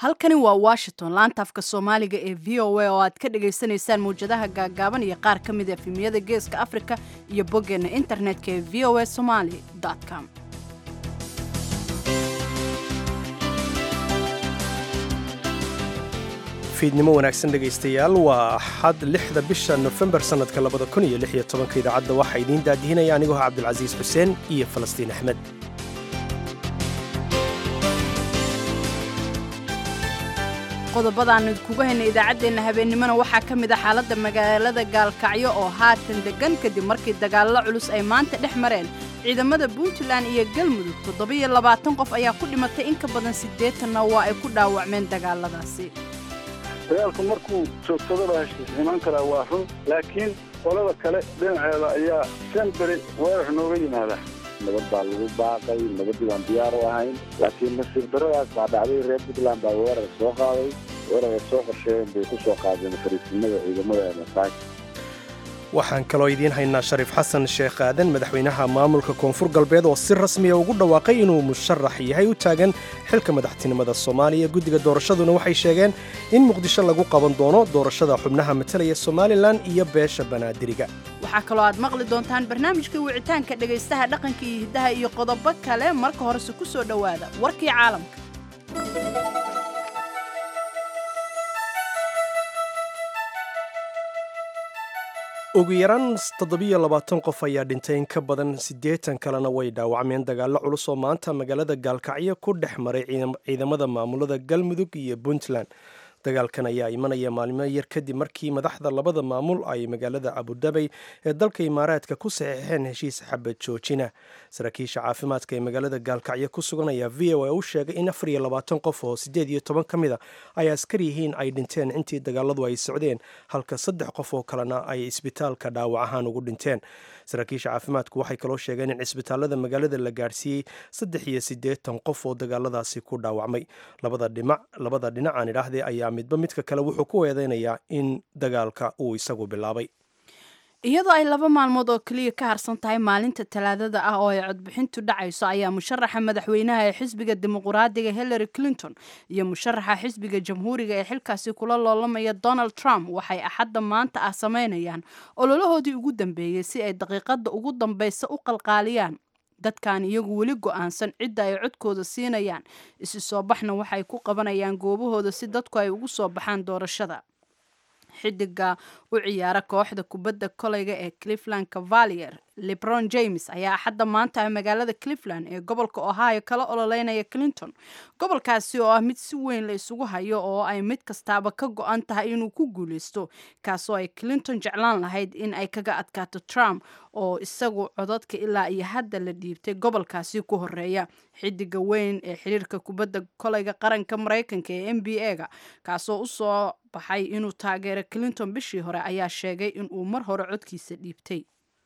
halkani waa washington laanta afka soomaaliga ee v o a oo aad ka dhagaysanaysaan mawjadaha gaaggaaban iyo qaar ka mid a efemiyada geeska afrika iyo boggeenna internetka ee v o a somaly com fiidnimo wanaagsan dhegaystayaal waa axad lixda bisha nofembar sannadka labada kun iyo lix iyo tobanka idaacadda waxaa idiin daadihinaya anigoo cabdilcasiis xuseen iyo falastiin axmed qodobadaan idkuga haynay idaacaddeenna habeennimona waxaa ka mid a xaaladda magaalada gaalkacyo oo haatan deggan kadib markii dagaallo culus ay maanta dhex mareen ciidamada puntland iyo galmudug toddobiyo labaatan qof ayaa ku dhimatay in ka badan siddeetanna waa ay ku dhaawacmeen dagaaladaasi dagaalku markuu joogsadaba heshiis imaan karaa waa run laakiin qolada kale dhinaceeda ayaa shan beri weerar nooga yimaada nabad baa lagu baaqay nabaddii baan diyaar u ahayn laakiin nasiib daradaas baa dhacday reer puntland baa weerar soo qaaday weeraray soo qorsheeyeen bay ku soo qaadeen fariisimada ciidamada masaaj waxaan kaloo idiin haynaa shariif xasan sheekh aadan madaxweynaha maamulka koonfur galbeed oo si rasmiya ugu dhawaaqay inuu musharax yahay u taagan xilka madaxtinimada soomaaliya guddiga doorashaduna waxay sheegeen in muqdisho lagu qaban doono doorashada xubnaha matalaya somalilan iyo beesha banaadiriga waxaa kaloo aad maqli doontaan barnaamijka wicitaanka dhegaystaha dhaqanka iyo hiddaha iyo qodobo kale marka horese ku soo dhowaada warkii caalamka ugu yaraan toddobiyo labaatan qof ayaa dhintay in ka badan siddeetan kalena way dhaawacmeen dagaallo culus oo maanta magaalada gaalkacyo ku dhex maray ciidamada maamulada galmudug iyo puntland dagaalkan ayaa imanaya maalmo yar kadib markii madaxda labada maamul ay magaalada abudabay ee dalka imaaraadka ku saxiixeen heshiis xabad joojina saraakiisha caafimaadka ee magaalada gaalkacyo ku sugan ayaa v o a u sheegay in afar iyo labaatan qof oo siddeed iyo toban ka mid a ay askar yihiin ay dhinteen intii dagaaladu ay socdeen halka saddex qof oo kalena ay isbitaalka dhaawac ahaan ugu dhinteen saraakiisha caafimaadku waxay kaloo sheegeen in cisbitaalada magaalada la gaarsiiyey saddex iyo siddeetan qof oo dagaaladaasi ku dhaawacmay labada dhinac labada dhinacaan idhaahdee ayaa midba midka kale wuxuu ku eedeynayaa in dagaalka uu isagu bilaabay iyadoo ay laba maalmood oo keliya ka harsan tahay maalinta talaadada ah oo ay codbixintu dhacayso ayaa musharaxa madaxweynaha ee xisbiga dimuquraadiga hillary clinton iyo musharaxa xisbiga jamhuuriga ee xilkaasi kula loolamaya donald trump waxay axadda maanta ah samaynayaan ololahoodii ugu dambeeyey si ay daqiiqadda ugu dambaysa u qalqaaliyaan dadkan iyagu weli go-aansan cidda ay codkooda siinayaan isi soo baxna waxay ku qabanayaan goobahooda si dadku ay ugu soo baxaan doorashada xidiga u ciyaara kooxda kubadda koleyga ee cleveland cavalier lebron james ayaa axadda maanta magaalada cleveland ee gobolka ohio kala ololeynaya clinton gobolkaasi oo ah mid si weyn la isugu hayo oo ay mid kastaaba ka go-an tahay inuu ku guuleysto kaasoo ay clinton jeclaan lahayd in ay kaga adkaato trump oo isagu codadka ilaa iyo hadda la dhiibtay gobolkaasi ku horeeya xidiga weyn ee xiriirka kubadda koleyga qaranka mareykanka ee n b a-ga kaasoo usoo baxay inuu taageero clinton bishii hore ayaa sheegay inuu mar hore codkiisa dhiibtay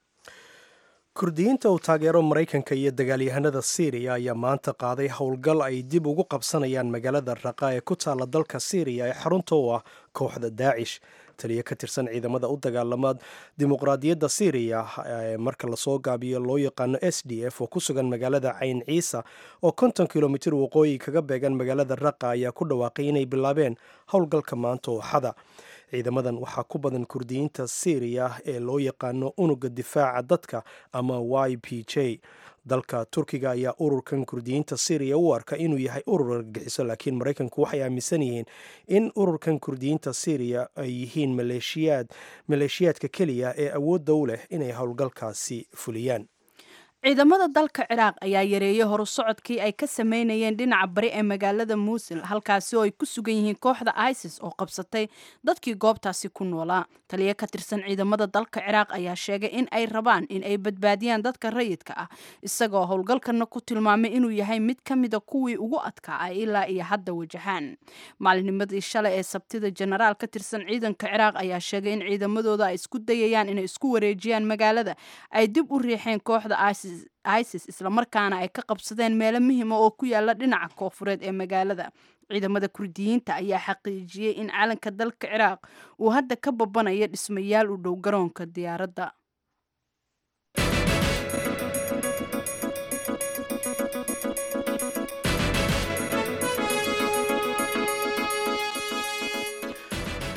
kurdiyiinta uu taageero maraykanka iyo dagaalyahanada syriya ayaa maanta qaaday howlgal ay dib ugu qabsanayaan magaalada raqa ee ku taalla dalka syriya ee xarunta u ah kooxda daacish taliya ka tirsan ciidamada u dagaalama dimuqraadiyadda syriya ee marka lasoo gaabiyo loo yaqaano s d f oo ku sugan magaalada cayn ciisa oo konton kilomitir waqooyi kaga beegan magaalada raqa ayaa ku dhawaaqay inay bilaabeen howlgalka maanta ooxada ciidamadan waxaa ku badan kurdiyiinta syriya ee loo yaqaano unuga difaaca dadka ama y p j dalka turkiga ayaa ururkan kurdiyiinta syriya u arka inuu yahay urur argagixiso laakiin maraykanku waxay aaminsan yihiin in ururkan kurdiyiinta syriya ay yihiin maleeshiyaad maleeshiyaadka keliya ee awoodda u leh inay howlgalkaasi fuliyaan ciidamada dalka ciraaq ayaa yareeyey horu socodkii ay ka sameynayeen dhinaca bari ee magaalada muusil halkaasi oo ay ku sugan yihiin kooxda isis oo qabsatay dadkii goobtaasi ku noolaa taliya ka tirsan ciidamada dalka ciraaq ayaa sheegay in ay rabaan in ay badbaadiyaan dadka rayidka ah isagoo howlgalkana ku tilmaamay inuu yahay mid ka mida kuwii ugu adkaa ay ilaa iyo hadda wajahaan maalinimadii shalay ee sabtida jenaraal ka tirsan ciidanka ciraaq ayaa sheegay in ciidamadooda ay isku dayayaan inay isku wareejiyaan magaalada ay dib u riixeen kooxda isis isis islamarkaana ay ka qabsadeen meelo muhima oo ku yaala dhinaca koofureed ee magaalada ciidamada kurdiyiinta ayaa xaqiijiyey in calanka dalka ciraaq uu hadda ka babanayo dhismayaal u dhow garoonka diyaaradda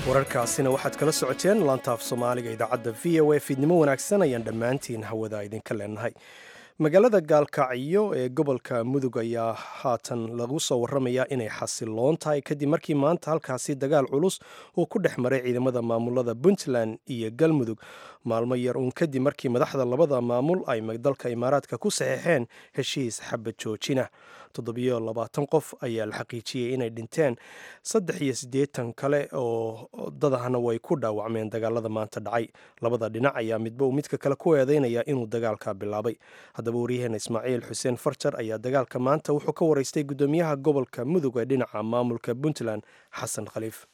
wararkaasina waxaad kala socoteen laantaaf soomaaliga idaacadda v o a fiidnimo wanaagsan ayaan dhammaantiin hawada idinka leenahay magaalada gaalkacyo ee gobolka mudug ayaa haatan lagu soo waramayaa inay xasiloon tahay kadib markii maanta halkaasi dagaal culus uu ku dhex maray ciidamada maamulada puntland iyo galmudug maalmo yar uun kadib markii madaxda labada maamul ay dalka imaaraadka ku saxeexeen heshiis xabad joojina toddobiyo labaatan qof ayaa la xaqiijiyey inay dhinteen saddex iyo siddeetan kale oo dadahna way ku dhaawacmeen dagaalada maanta dhacay labada dhinac ayaa midba uu midka kale ku eedeynaya inuu dagaalka bilaabay haddaba waryaheena ismaaciil xuseen farjar ayaa dagaalka maanta wuxuu ka waraystay guddoomiyaha gobolka mudug ee dhinaca maamulka puntland xasan khaliif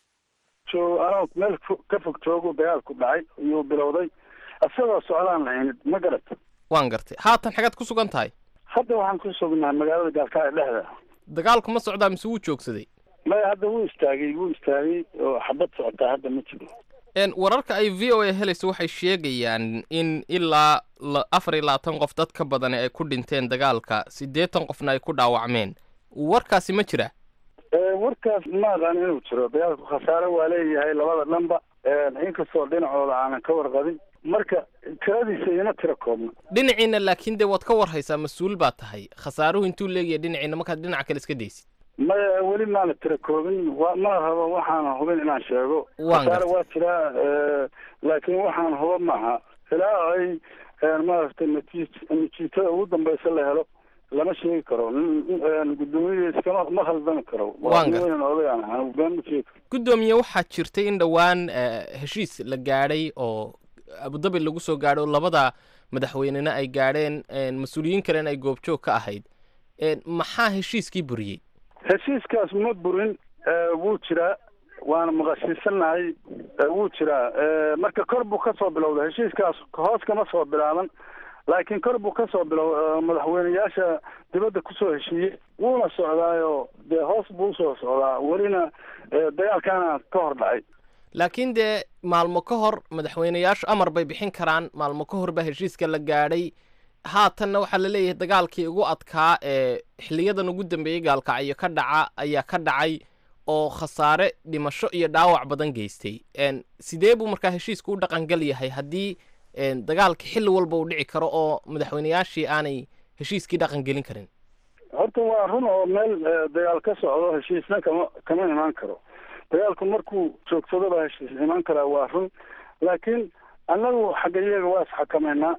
anoo meel ka fog joogu dagaalku dhacay iyuu bilowday isagoo socdaan lahaynid ma garata waan gartay haatan xagaad ku sugan tahay hadda waxaan ku sugnaa magaalada gaalkacyo dhexda dagaalku ma socdaa mise wuu joogsaday maya hadda wuu istaagay wuu istaagay oo xabad socotaa hadda ma jiro wararka ay v o a helayso waxay sheegayaan in ilaa afar iyo labaatan qof dad ka badani ay ku dhinteen dagaalka siddeetan qofna ay ku dhaawacmeen warkaasi ma jira warkaas ma aqaan inuu jiro dagaalku khasaare waa leeyahay labada dhanba inkastoo dhinacooda aanan ka warqabin marka tiradiisa ima tira koobna dhinaciina laakiin dee waad ka warhaysaa mas-uul baa tahay khasaaruhu intuu leeyahay dhinaciina markaad dhinaca kale iska daysid maya weli maana tira koobin wa ma rabo waxaana hubin inaan sheego Waan khasaare gartay. waa jiraa laakiin waxaan huba maaha ilaa ay maaragtay natiij natiijada ugu dambeysa la helo lama sheegi karo guddoomiyaha iskama ma khaldami karo Waan gartay. weyn odayaan ahaa been ma sheegi karo guddoomiye waxaa jirtay in dhowaan eh, heshiis la gaadhay oo abudabi lagu soo gaadho oo labada madaxweynena ay gaadheen mas-uuliyiin kalena ay goobjoog ka ahayd Eh, maxaa heshiiskii buriyey heshiiskaas ma burin eh, wuu jiraa waana maqashiisanahay eh, wuu jiraa Eh, marka kor buu ka soo bilowda heshiiskaas hoos kama soo bilaaban laakiin kor buu ka soo bilow eh, madaxweyneyaasha dibadda kusoo heshiiyey wuuna socdaayo dee hoos buu usoo socdaa welina eh, dagaalkaana ka hor dhacay laakiin dee maalmo ka hor madaxweyneyaashu amar bay bixin karaan maalmo ka hor baa heshiiska la gaadhay haatanna waxaa la leeyahay dagaalkii ugu adkaa ee xiliyadan ugu dambeeyey gaalkacyo ka dhaca ayaa ka dhacay oo khasaare dhimasho iyo dhaawac badan geystay En, sidee buu markaa heshiisku u dhaqangal yahay haddii en, dagaalka xilli walba uu dhici karo oo madaxweyneyaashii aanay heshiiskii dhaqangelin karin horta waa run oo meel eh, dagaal ka socdo heshiisna kama kama imaan karo dagaalku markuu joogsado baa heshiis imaan karaa waa run laakiin annagu xagga iyaga waa isxakameynaa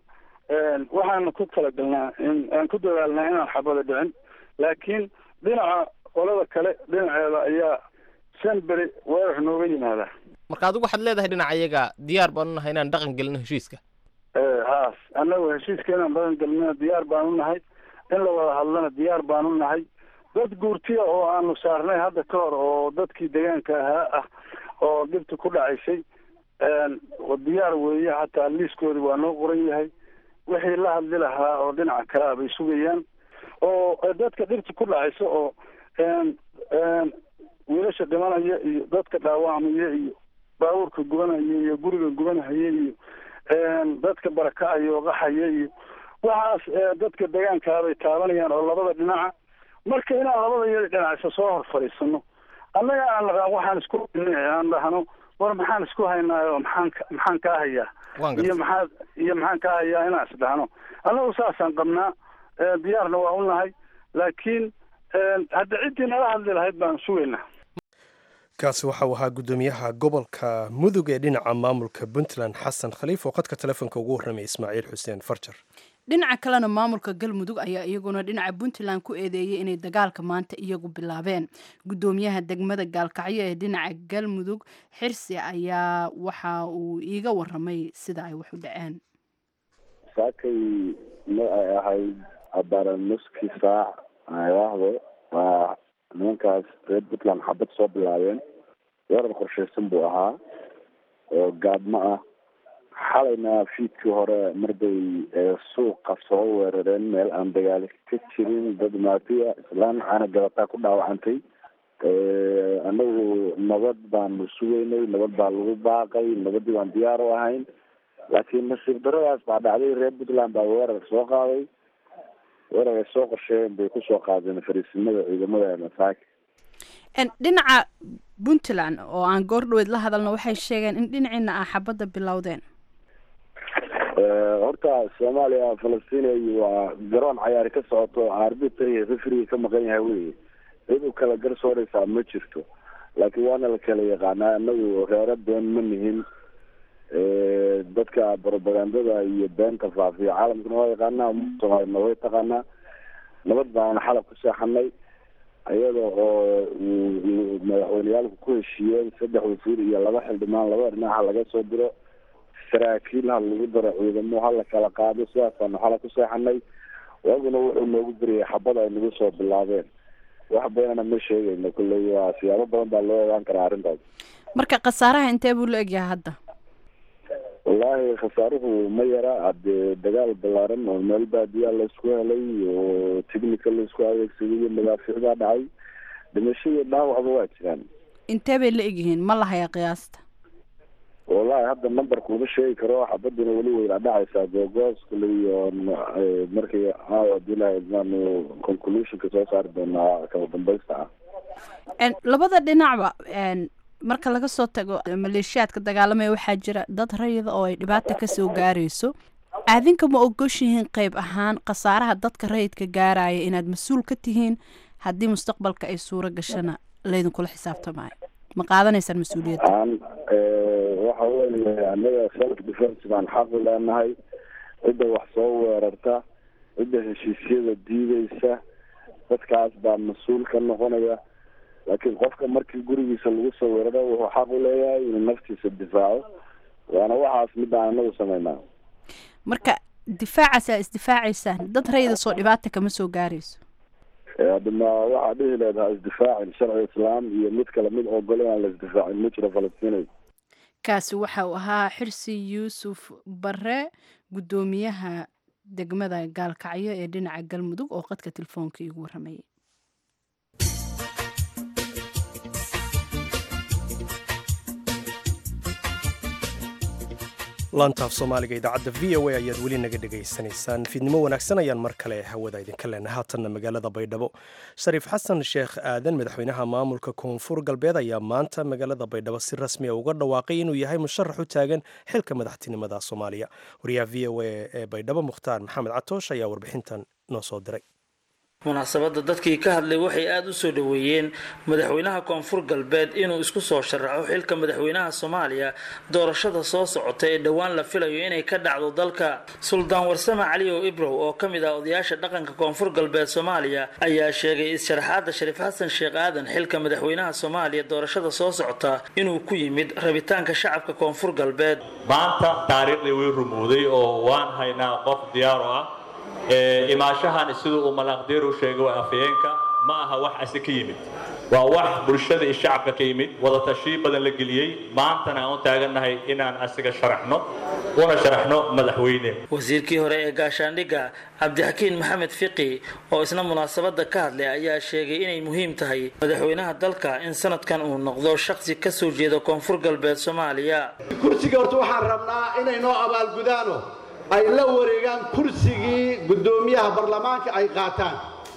waxaana ku talagalnaa in aan ku dadaalnaa inaan xabada dhicin laakiin dhinaca qolada kale dhinaceeda ayaa shan beri weerar nooga yimaadaa marka adigu waxaad leedahay dhinaca iyaga diyaar baanu nahay inaan dhaqan gelino heshiiska haas annagu heshiiska inaan badan gelnana diyaar baanu nahay in la wada hadlana diyaar baanu nahay dad guurtiya oo aanu saarnay hadda ka hor oo dadkii deegaanka ahaa ah oo dhibta ku dhacaysay diyaar weeye hataa liiskoodi waa noo qoran yahay wixii la hadli lahaa oo dhinaca kale ah bay sugayaan oo dadka dhibta ku dhacaysa oo wiilasha dhimanaya iyo dadka dhaawacmaya iyo baabuurka gubanaya iyo guriga gubanahaya iyo dadka barakacaya oo qaxaya iyo waxaas dadka deegaankaa bay taabanayaan oo labada dhinaca marka inaan labada iyada dhinacisa soo hor fadhiisano annaga aan naqaan waxaan isku aan dhahno war maxaan isku haynaayo maxaan ka- maxaan kaa hayaa iyo maxaa iyo maxaan kaa hayaa inaan isdhahno annagu saasaan qabnaa Eh, diyaarna waa u nahay laakiin hadda ciddii nala hadli lahayd baan sugaynaa kaasi waxa uu ahaa guddoomiyaha gobolka mudug ee dhinaca maamulka puntland xasan khaliif oo qadka telefoonka ugu warramay ismaaciil xuseen farjar dhinaca kalena maamulka galmudug ayaa iyaguna dhinaca puntland ku eedeeyay inay dagaalka maanta iyagu bilaabeen guddoomiyaha degmada gaalkacyo ee dhinaca galmudug xirsi ayaa waxa uu iiga waramay sida ay wax u dhaceen saakay ma ay ahayd abara nuskii saac ayaahdo waa nimankaas reer puntland xabad soo bilaabeen weerar qorshaysan buu ahaa oo gaadmo ah xalayna fiidkii hore marbay ee suuqa soo weerareen meel aan dagaal ka jirin dad maafiya islaan caana gabataa ku dhaawacantay anagu nabad baanu sugeynay nabad baa lagu baaqay nabadii baan diyaar u ahayn laakiin nasiib daradaas baa dhacday reer puntland baa weerar soo qaaday weerar ay soo qorsheeyeen bay kusoo qaadeen fariisimada ciidamada masaaki dhinaca puntland oo aan goordhoweed la hadalno waxay sheegeen in dhinaciina ah xabadda bilowdeen horta soomaaliya falastiin waa garoon cayaari ka socoto arbitri refriga ka maqan yahay wey cid u kala garsooreysaa ma jirto laakiin waana la kala yaqaanaa inagu reero been ma nihin dadka propagandada iyo beenta faafiya caalamkana waa yaqaanaa soomaalina way taqaanaa nabad baana xalab ku seexanay iyada oo madaxweyneyaalku ku heshiiyeen saddex wasiir iyo laba xildhibaan laba dhinaca laga soo diro saraakiil ha lagu daro ciidamo ha la kala qaado sidaasaanu xala ku seexanay waaguna wuxuu noogu beriyay xabad ay nagu soo bilaabeen wax badanana ma sheegayno kolley waa siyaabo badan baa loo ogaan karaa arrintaas marka khasaaraha intee buu la egyahay hadda wallaahi khasaaruhu ma yara hadee dagaal ballaaran oo meel baadiyaa laisku helay oo technical laisku adeegsaday iyo madaafiicdaa dhacay dhimashadii dhaawacba waa jiraan intee bay la egyihiin ma lahayaa qiyaasta wallahi hadda numberka uma sheegi karo xabadina weli weyna dhacaysaa googoos kale iyo markii aawa hadii ilahay idmaanu conclusionka soo saari doonaa kala dambaysta ah labada dhinacba marka laga soo tago maleeshiyaadka dagaalamaya waxaa jira dad rayida oo ay dhibaata kasoo gaarayso aadinka ma ogoshihiin qeyb ahaan khasaaraha dadka rayidka gaaraya inaad mas-uul ka tihiin haddii mustaqbalka ay suuro gashana laydinkula xisaabtamaayo ma qaadanaysaan mas-uuliyadda waxa weye anaga self defence baan xaq u leenahay cidda wax soo weerarta cidda heshiisyada diideysa dadkaas baa mas-uul ka noqonaya laakiin qofka markii gurigiisa lagu soo weeraro wuxuu xaq u leeyahay inuu naftiisa difaaco waana waxaas midaan anagu sameynaa marka difaacaas aa isdifaacaysaan dad rayida soo dhibaata kama soo gaarayso adama waxaa dhihi leedaha isdifaacin sharci islaam iyo mid kale mid ogole aan la isdifaacin ma jiro falastiinay kaasi waxa uu ahaa xirsi yuusuf bare guddoomiyaha degmada gaalkacyo ee dhinaca galmudug oo qadka telefoonka iigu warramayay laantaaf soomaaliga idaacadda v o a ayaad weli naga dhegaysanaysaan fiidnimo wanaagsan ayaan mar kale hawada idinka leenahay haatanna magaalada baydhabo shariif xasan sheekh aadan madaxweynaha maamulka koonfur galbeed ayaa maanta magaalada baydhabo si rasmiya uga dhawaaqay inuu yahay musharax u taagan xilka madaxtinimada soomaaliya wariyaha v o a ee baydhabo mukhtaar maxamed catoosh ayaa warbixintan noo soo diray munaasabadda dadkii ka hadlay waxay aada u soo dhoweeyeen madaxweynaha koonfur galbeed inuu isku soo sharaxo xilka madaxweynaha soomaaliya doorashada soo socota ee dhowaan la filayo inay ka dhacdo dalka suldaan warsame cali oo ibrow oo ka mid ah odayaasha dhaqanka koonfur galbeed soomaaliya ayaa sheegay is-sharaxaadda shariif xasan sheekh aadan xilka madaxweynaha soomaaliya doorashada soo socota inuu ku yimid rabitaanka shacabka koonfur galbeed maanta taariikhdii way rumowday oo waan haynaa qof diyaar oo ah imaashahan siduu uu malaaqdiir u sheegay waa afayeenka ma aha wax asi ka yimid waa wax bulshada iyo shacabka ka yimid wadatashiyo badan la geliyey maantana aan u taagannahay inaan asiga sharaxno una sharaxno madaxweyne wasiirkii hore ee gaashaandhigga cabdixakiin maxamed fiqi oo isna munaasabadda ka hadlay ayaa sheegay inay muhiim tahay madaxweynaha dalka in sanadkan uu noqdo shakhsi ka soo jeeda koonfur galbeed soomaaliya kursiga horta waxaan rabnaa inay noo abaalgudaano ay la wareegaan kursigii guddoomiyaha baarlamaanka ay qaataan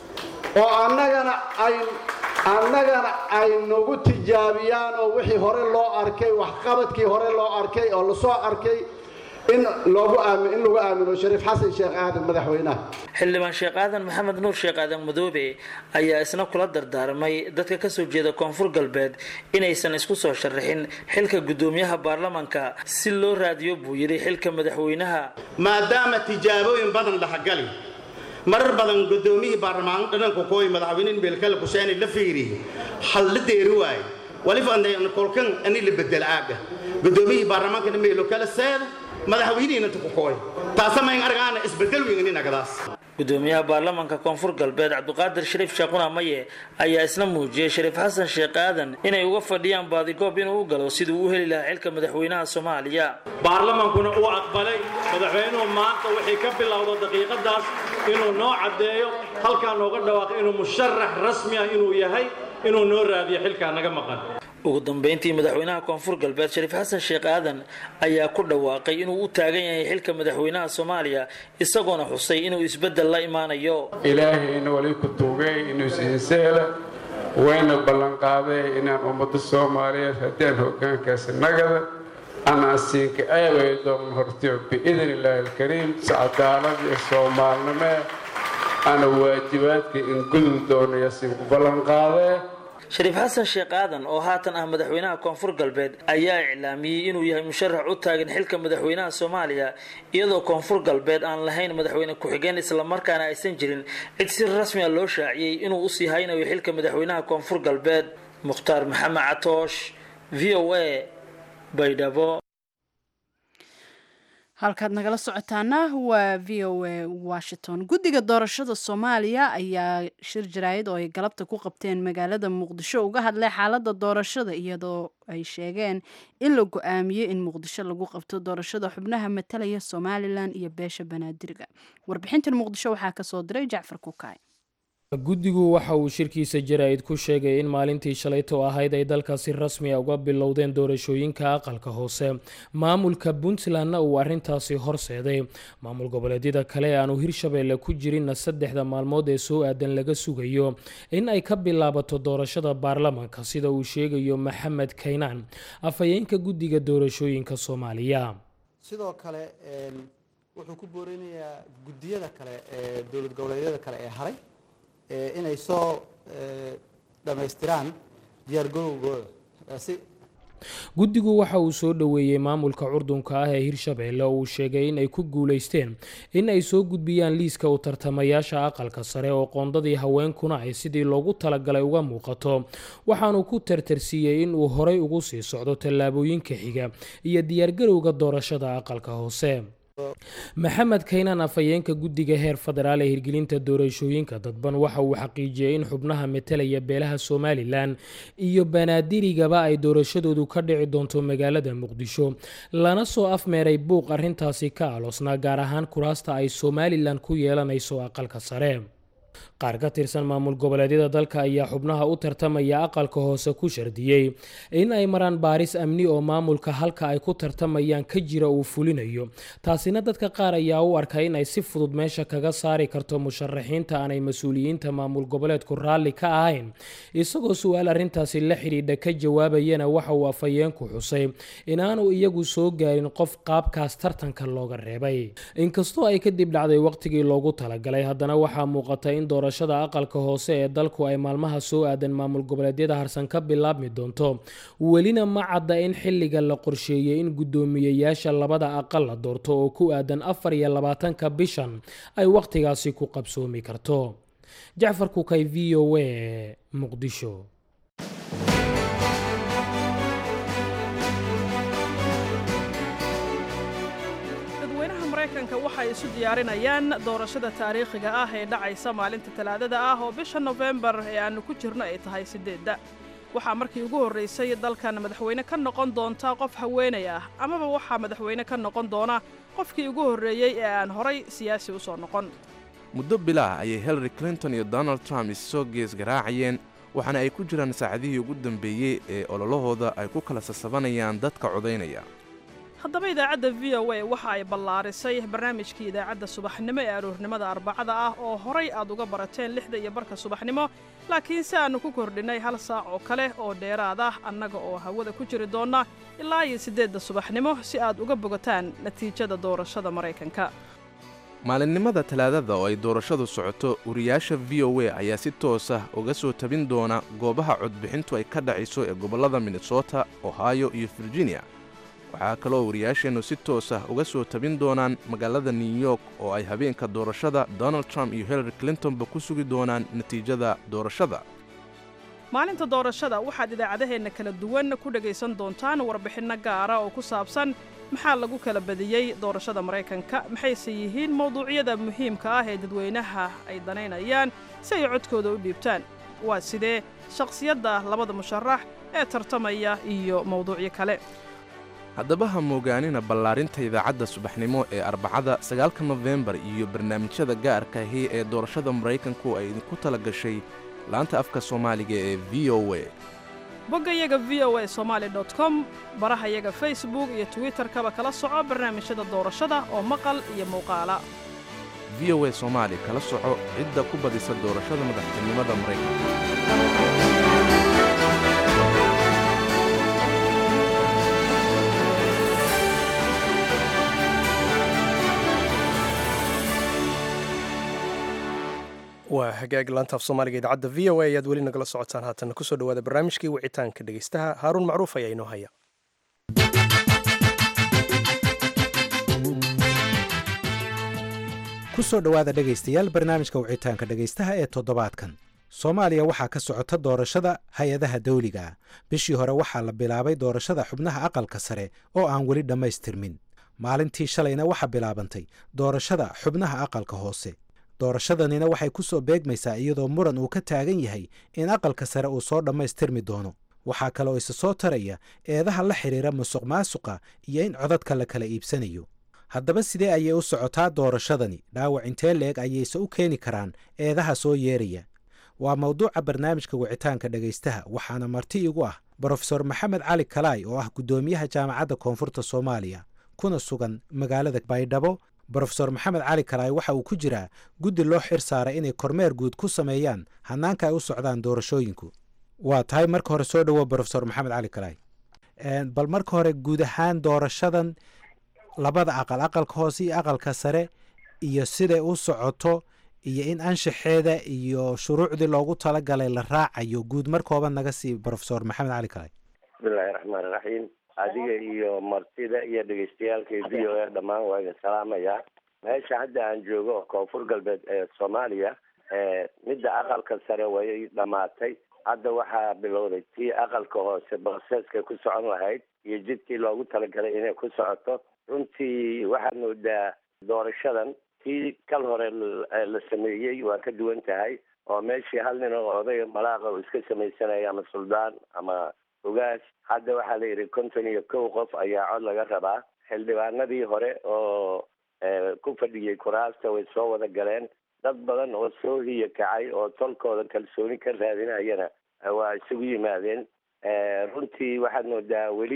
oo annagana ay annagana ay nagu tijaabiyaan oo wixii hore loo arkay waxqabadkii hore loo arkay oo lasoo arkay in loogu aami in lagu aamino shariif xasan sheekh aadan madaxweynaha xildhibaan sheekh aadan maxamed nuur sheekh aadan madoobe ayaa isna kula dardaarmay dadka ka soo jeeda koonfur galbeed inaysan isku soo sharaxin xilka guddoomiyaha baarlamanka si loo raadiyo buu yidhi xilka madaxweynaha maadaama tijaabooyin badan dhaxgali marar badan guddoomiyihii baarlamaan dhananku kooy madaxweyne beelkale kusheeni la fiiri hal la deeri waaye waliba kolkan ani la bedel aaga guddoomiyihii baarlamaanka meelo kale seeda madaxweynihiina tukukooy taasamayn argaana isbedel weyn inagadaas gudoomiyaha baarlamanka koonfur galbeed cabdiqaadir shariif sheekhuna maye ayaa isna muujiyey shariif xasan sheekh aadan inay uga fadhiyaan baadigoob inuu u galo siduu u heli lahaa xilka madaxweynaha soomaaliya baarlamankuna uu aqbalay madaxweynuhu maanta waxay ka bilowda daqiiqadaas inuu noo caddeeyo halkaa nooga dhawaaqay inuu musharax rasmi ah inuu yahay inuu noo raadiyo xilkaa naga maqan ugu dambeyntii madaxweynaha koonfur galbeed shariif xasan sheekh aadan ayaa ku dhawaaqay inuu u taagan yahay xilka madaxweynaha soomaaliya isagoona xusay inuu isbeddel la imaanayo ilaahayna wali ku tuugay inuu ishinseela wayna ballanqaaday inaan ummadda soomaaliyeed haddaan hoggaankaasi nagada anaan siinka aaway doon hortiyo biidn illaahi alkariim si cadaalad iyo soomaalnimee ana waajibaadka in gudub doonaya siinku ballanqaadee shariif xasan sheekh aadan oo haatan ah madaxweynaha koonfur galbeed ayaa iclaamiyey inuu yahay musharax u taagan xilka madaxweynaha soomaaliya iyadoo koonfur galbeed aan lahayn madaxweyne ku-xigeen islamarkaana aysan jirin cid si rasmi a loo shaaciyey inuu usii haynayo xilka madaxweynaha koonfur galbeed mukhtaar maxamed catoosh v o a baydhabo halkaad nagala socotaana waa v o a washington guddiga doorashada soomaaliya ayaa shir jaraayad oo ay galabta ku qabteen magaalada muqdisho uga hadlay xaaladda doorashada iyadoo ay sheegeen in la go-aamiyey in muqdisho lagu qabto doorashada xubnaha matalaya somalilan iyo beesha banaadiriga warbixintan muqdisho waxaa kasoo diray jacfar kukaay guddigu waxa uu shirkiisa jaraa'id ku sheegay in maalintii shalayto ahayd ay dalka si rasmi a uga bilowdeen doorashooyinka aqalka hoose maamulka puntlandna uu arrintaasi horseeday maamul goboleedyada kale ee aanu hirshabeelle ku jirinna saddexda maalmood ee soo aadan laga sugayo in ay ka bilaabato doorashada baarlamanka sida uu sheegayo maxamed kaynaan afhayeenka guddiga doorashooyinka soomaaliya sidoo kale wuxuu ku boorinayaa guddiyada kale ee dowlad goboleedyada kale ee haray inay soo dhammaystiraan diyaargarowgooda si guddigu waxa uu soo dhoweeyey maamulka curdunka ah ee hirshabeelle oo uu sheegay in ay ku guulaysteen in ay soo gudbiyaan liiska u tartamayaasha aqalka sare oo qoondadii haweenkuna ay sidii loogu talagalay uga muuqato waxaanu ku tartarsiiyey in uu horay ugu sii socdo tallaabooyinka xiga iyo diyaargarowga doorashada aqalka hoose maxamed kaynaan afhayeenka guddiga heer federaal ee hirgelinta doorashooyinka dadban waxa uu xaqiijiyey in xubnaha metelaya beelaha somalilan iyo banaadirigaba ay doorashadoodu ka dhici doonto magaalada muqdisho lana soo afmeeray buuq arrintaasi ka aloosnaa gaar ahaan kuraasta ay somalilan ku yeelanayso aqalka sare qaar ka tirsan maamul goboleedyada dalka ayaa xubnaha u tartamaya aqalka hoose ku shardiyey in ay maraan baaris amni oo maamulka halka ay ku tartamayaan ka jira uu fulinayo taasina dadka qaar ayaa u arka in ay si fudud meesha kaga saari karto musharaxiinta aanay mas-uuliyiinta maamul goboleedku raalli ka ahayn isagoo su-aal arrintaasi la xidhiidha ka jawaabayana waxa uu afhayeenku xusay inaanu iyagu soo gaarin qof qaabkaas tartanka looga reebay inkastoo ay kadib dhacday waqtigii loogu talagalay haddana waxaa muuqata in doorashada aqalka hoose ee dalku ay maalmaha soo aadan maamul goboleedyada harsan ka bilaabmi doonto welina ma cadda in xilliga la qorsheeyey in guddoomiyeyaasha labada aqal la doorto oo ku aadan afar iyo labaatanka bishan ay wakhtigaasi ku qabsoomi karto jacfar kukay v o a muqdisho waxay isu diyaarinayaan doorashada taariikhiga ah ee dhacaysa maalinta talaadada ah oo bisha nofembar ee aannu ku jirno ay tahay siddeedda waxaa markii ugu horraysay dalkan madaxweyne ka noqon doonta qof haweenay ah amaba waxaa madaxweyne ka noqon doona qofkii ugu horreeyey ee aan horay siyaasi u soo noqon muddo bilaah ayay hillary clinton iyo donald trump issoo gees garaacayeen waxaana ay ku jiraan saacadihii ugu dambeeyey ee ololahooda ay ku kala sasabanayaan dadka codaynaya haddaba idaacadda v o a waxa ay ballaarisay barnaamijkii idaacadda subaxnimo ee aroornimada arbacada ah oo horay aad uga barateen lixda iyo barka subaxnimo laakiin si aannu ku kordhinnay hal saac oo kale oo dheeraad ah annaga oo hawada ku jiri doonna ilaa iyo siddeedda subaxnimo si aad uga bogataan natiijada doorashada maraykanka maalinimada talaadada oo ay doorashadu socoto wariyaasha v o a ayaa si toos ah uga soo tabin doona goobaha codbixintu ay ka dhacayso ee gobollada minnesota ohio iyo virginia waxaa kaloo wariyaasheennu si toos ah uga soo tabin doonaan magaalada new york oo ay habeenka doorashada donald trump iyo hillary clintonba ku sugi doonaan natiijada doorashada maalinta doorashada waxaad idaacadaheenna kala duwan ku dhegaysan doontaan warbixinno gaara oo ku saabsan maxaa lagu kala badiyey doorashada maraykanka maxayse yihiin mawduucyada muhiimka ah ee dadweynaha ay danaynayaan si ay codkooda u dhiibtaan waa sidee shakhsiyadda labada musharax ee tartamaya iyo mawduucyo kale haddaba ha moogaanina ballaarinta idaacadda subaxnimo ee arbacada sagaalka nofembar iyo barnaamijyada gaarka ahi ee doorashada maraykanku ay idinku tala gashay laanta afka soomaaliga ee v o a boggayaga v o a somaali com barahayaga facebook iyo twitterkaba kala soco barnaamijyada doorashada oo maqal iyo muuqaala v o a soomaali kala soco cidda ku badisa doorashada madaxtinimada maraykanka waa hagaag laanta af soomaaliga idaacadda v o a ayaad weli nagala socotaan haatanna kusoo dhawaada barnaamijkii wicitaanka dhegeystaha haaruun macruuf ayaa inoo haya ku soo dhowaada dhegaystayaal barnaamijka wicitaanka dhegaystaha ee toddobaadkan soomaaliya waxaa ka socota doorashada hay-adaha dawliga ah bishii hore waxaa la bilaabay doorashada xubnaha aqalka sare oo aan weli dhammaystirmin maalintii shalayna waxaa bilaabantay doorashada xubnaha aqalka hoose doorashadanina waxay ku soo beegmaysaa iyadoo muran uu ka taagan yahay in aqalka sare uu soo dhammaystirmi doono waxaa kale oo isa soo taraya eedaha la xidhiira musuq maasuqa iyo in codadka la kala iibsanayo haddaba sidee ayay u socotaa doorashadani dhaawac intee leeg ayayse u keeni karaan eedaha soo yeeraya waa mawduuca barnaamijka wicitaanka dhegaystaha waxaana marti igu ah brofesor maxamed cali kalaay oo ah guddoomiyaha jaamacadda koonfurta soomaaliya kuna sugan magaalada baydhabo brofesor maxamed cali kalaay waxa uu ku jiraa guddi loo xir saaray inay kormeer guud ku sameeyaan hannaanka ay u socdaan doorashooyinku waa tahay marka hore soo dhowo brofesor maxamed cali kalaay bal marka hore guud ahaan doorashadan labada aqal aqalka hoose iyo aqalka sare iyo siday u socoto iyo in anshaxeeda iyo shuruucdii loogu talagalay la raacayo guud markooba naga sii brofesor maxamed cali kalaay bismillahi raxmaan iraxiim adiga iyo martida iyo dhegeystayaalka v o a dhammaan waa idin salaamayaa meesha hadda aan joogo oo koonfur galbeed ee soomaaliya midda aqalka sare way dhamaatay hadda waxaa bilowday tii aqalka hoose broseska ku socon lahayd iyo jidkii loogu talagalay inay ku socoto runtii waxaad moodaa doorashadan tii kal hore la sameeyey waa ka duwan tahay oo meeshii hal nin oo odayga malaaqa uu iska samaysanaya ama suldaan ama ogaas hadda waxaa la yidhi konton iyo kow qof ayaa cod laga rabaa xildhibaanadii hore oo ku fadhiyey kuraasta way soo wada galeen dad badan oo soo hiya kacay oo tolkooda kalsooni ka raadinayana waa isugu yimaadeen runtii waxaad moodaa weli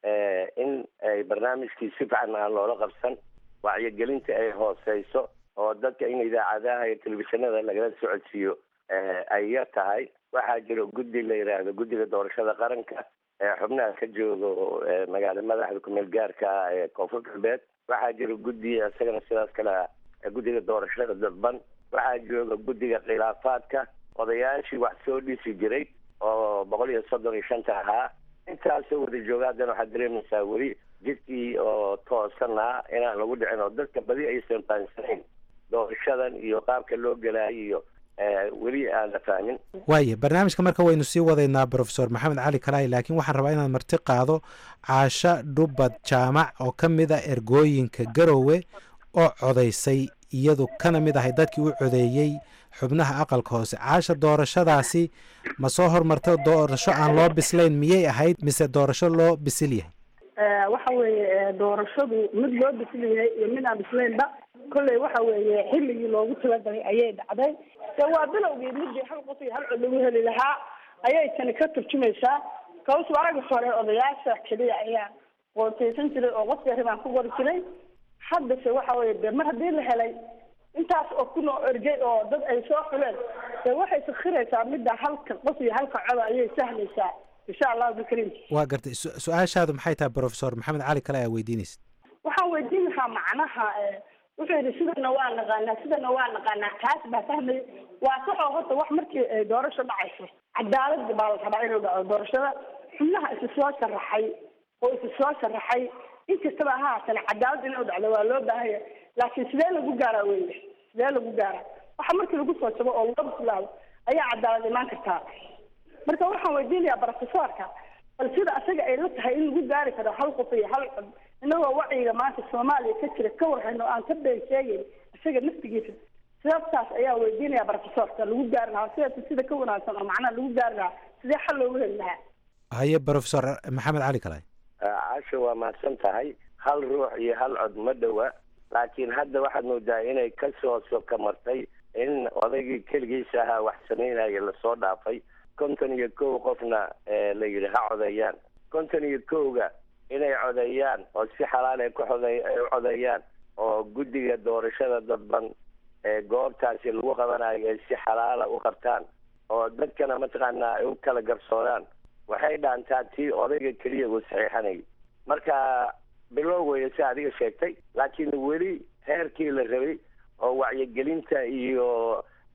in ay barnaamijkii si fiican aan loola qabsan wacyigelinta ay hooseyso oo dadka in idaacadaha iyo telefishinada lagala socodsiiyo ay yar tahay waxaa jiro guddi la yidhaahdo guddiga doorashada qaranka ee xubnaha ka joogo magaala madaxda kumeel gaarka ah ee koonfur galbeed waxaa jiro guddi isagana sidaas kale ah guddiga doorashada dadban waxaa jooga guddiga khilaafaadka odayaashii wax soo dhisi jiray oo boqol iyo soddon iyo shanta ahaa intaasoo wada jooga haddana waxaad dareemaysaa weli jidkii oo toosanaa inaan lagu dhicin oo dadka badi aysan faansanayn doorashadan iyo qaabka loo gelaayo iyo weli aan la fahmin waaya barnaamijka marka waynu sii wadaynaa brofesor maxamed cali kalaay laakiin waxaan rabaa inaan marti qaado caasho dhubad jaamac oo ka mid a ergooyinka garowe oo codaysay iyadu kana mid ahay dadkii u codeeyey xubnaha aqalka hoose caasha doorashadaasi ma soo hormarta doorasho aan loo bislayn miyay ahayd mise doorasho loo bisil yahay waxa weeye doorashadu mid loo bisil yahay iyo mid aan bislaynba kolley waxa weeye xilligii loogu talagalay ayay dhacday de waa bilowgii midii hal qof iyo hal cod lagu heli lahaa ayay tani ka turjumaysaa kawsu aragi hore odayaasha keliya ayaa qoortaysan jiray oo qofka ribaan ku qori jiray haddase waxa weye de mar haddii la helay intaas oo kun oo ergey oo dad ay soo xuleen de waxay sakhiraysaa midda halka qof iyo halka coda ayay sahlaysaa insha allahu bikariim waa gartay su-aashaadu maxay tahay brofesor maxamed cali kale aa weydiinaysa waxaan weydiin lahaa macnaha wuxuu yidhi sidana waa naqaanaa sidana waa naqaanaa taas baa fahmaya waa saxoo horta wax markii doorasho dhacayso cadaalad baa la rabaa inuu dhaco doorashada xubnaha isa soo sharaxay oo isa soo sharaxay inkastaba ha haatane cadaalad inuu dhacdo waa loo baahanya laakiin sidee lagu gaaraa weye sidee lagu gaaraa waxa markii lagu soo jabo oo loo bislaado ayaa cadaalad imaan kartaa marka waxaan weydiinayaa brofesorka bal sida asaga ay la tahay in lagu gaari karo hal qof iyo hal cod inagoo wacyiga maanta soomaaliya ka jira ka warhayno aan ka been sheegayn isaga naftigiisa sababtaas ayaa weydiinaya brofesorka lagu gaari lahaa sida sida ka wanaagsan oo macnaha lagu gaari lahaa sidee xal loogu heli lahaa haye brofesor maxamed cali kalaay casha waa mahadsan tahay hal ruux iyo hal cod ma dhowa laakiin hadda waxaad moodaa inay kasoo soka martay in odaygii keligiisa ahaa wax samaynaya lasoo dhaafay konton iyo kow qofna la yidhi ha codeeyaan konton iyo kowga inay codeeyaan oo si xalaal ay ku xode u codeeyaan oo guddiga doorashada dadban ee goobtaasi lagu qabanayo ay si xalaala u qabtaan oo dadkana mataqaanaa ay u kala garsooraan waxay dhaantaa tii odayga keliya uu saxiixanayay marka bilow weeye si adiga sheegtay laakiin weli heerkii la rabay oo wacyigelinta iyo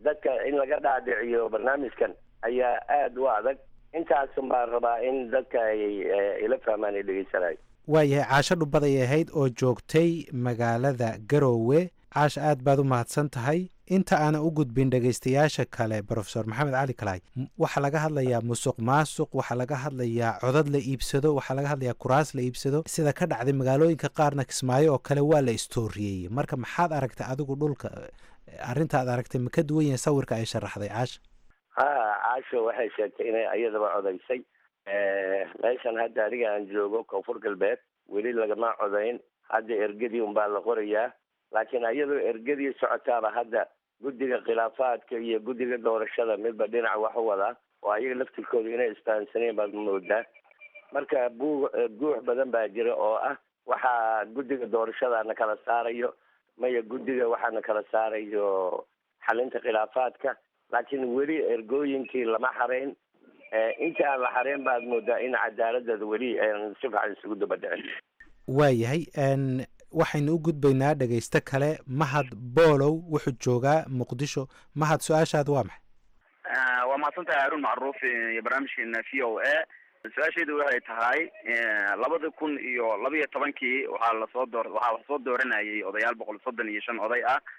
dadka in laga dhaadhiciyo barnaamijkan ayaa aada u adag intaasun baan rabaa in dadka ay ila fahmaan ay dhegeysanayo waayahay caasho dhubaday ahayd oo joogtay magaalada garoowe caasha aad baad u mahadsan tahay inta aanan u gudbin dhegaystayaasha kale brofesor maxamed cali kalaay waxaa laga hadlayaa musuq maasuq waxaa laga hadlayaa codad la iibsado waxaa laga hadlayaa kuraas la iibsado sida ka dhacday magaalooyinka qaarna kismaayo oo kale waa la istooriyey marka maxaad aragtay adigu dhulka arrintaad aragtay ma ka duwan yahay sawirka ay sharaxday caasha ha caasho waxay sheegtay inay iyadaba codaysay meeshan hadda aniga aan joogo koonfur galbeed weli lagama codayn hadda ergadii unbaa la qorayaa laakiin iyadoo ergadii socotaaba hadda guddiga khilaafaadka iyo guddiga doorashada midba dhinac wax u wadaa oo ayaga laftirkooda inay isfahansaneen baad moodaa marka buu guux badan baa jira oo ah waxaa guddiga doorashada na kala saarayo maya guddiga waxaa na kala saarayo xalinta khilaafaadka laakiin weli ergooyinkii lama xarayn inta aan la xarayn baad moodaa in cadaaladada weli aan si fiican isugu daba dhicin waayahay waxaynu u gudbaynaa dhegaysto kale mahad boolow wuxuu joogaa muqdisho mahad su-aashaada waa maxay waa mahadsantahay haruun macruuf iyo barnaamijkeena v o a su-aashaydu waxay tahay labada kun iyo laba iyo tobankii waxaa lasoo door waxaa lasoo dooranayay odayaal boqol soddon iyo shan oday ah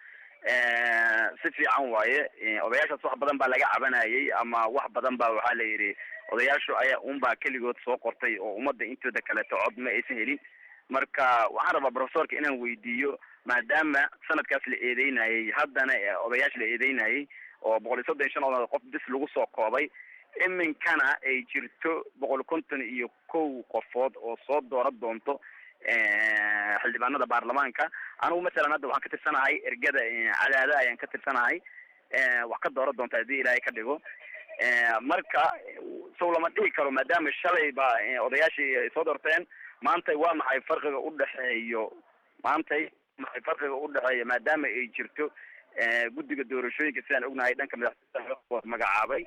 si fiican waaye odayaashaas wax badan baa laga cabanayay ama wax badan baa waxaa la yidhi odayaashu ayaa unbaa keligood soo qortay oo ummadda intooda kaleeto cod ma aysan helin marka waxaan rabaa profesorka inaan weydiiyo maadaama sanadkaas la eedeynayay haddana odayaasha la eedeynayay oo boqol iyo soddon iyo shan odaad qof bis lagu soo koobay iminkana ay jirto boqol konton iyo kow qofood oo soo doora doonto xildhibaanada baarlamaanka anigu masalan hadda waxaan ka tirsanahay ergada cadaada ayaan ka tirsanahay wax ka doora doonta haddii ilaahay ka dhigo marka sow lama dhihi karo maadaama shalay ba odayaashii ay soo doorteen maantay waa maxay farqiga u dhexeeyo maantay maxay farqiga u dhexeeya maadaama ay jirto guddiga doorashooyinka sidaan ognahay dhanka madaxweynaha magacaabay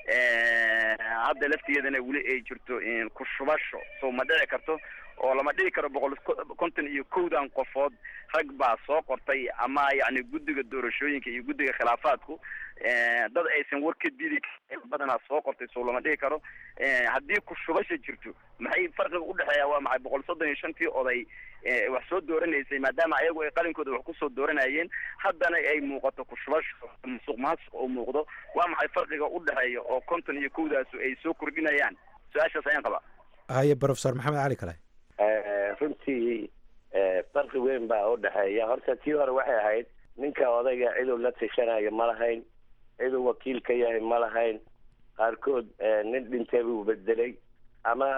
hadda laftigeedana weli ay jirto ku shubasho so ma dhici karto oo lama dhihi karo boqol konton iyo kowdan qofood rag baa soo qortay ama yacni guddiga doorashooyinka iyo guddiga khilaafaadku dad aysan war ka didi badanaa soo qortay so lama dhihi karo haddii ku shubasha jirto maxay farqiga udhexeeya waa maxay boqol soddon iyo shantii oday wax soo dooranaysay maadaama ayagu ay qalinkooda wax kusoo dooranayeen haddana ay muuqato ku shubasho musuq maasuq oo muuqdo waa maxay farqiga udhexeeya oo konton iyo kowdaasu ay soo kordhinayaan su-aashaas ayaan qabaa haye brofesor maxamed cali kale runtii farqi weyn baa u dhexeeya horta tii hore waxay ahayd ninka odayga ciduu la tashanayo ma lahayn ciduu wakiil ka yahay ma lahayn qaarkood nin dhintay buu bedelay ama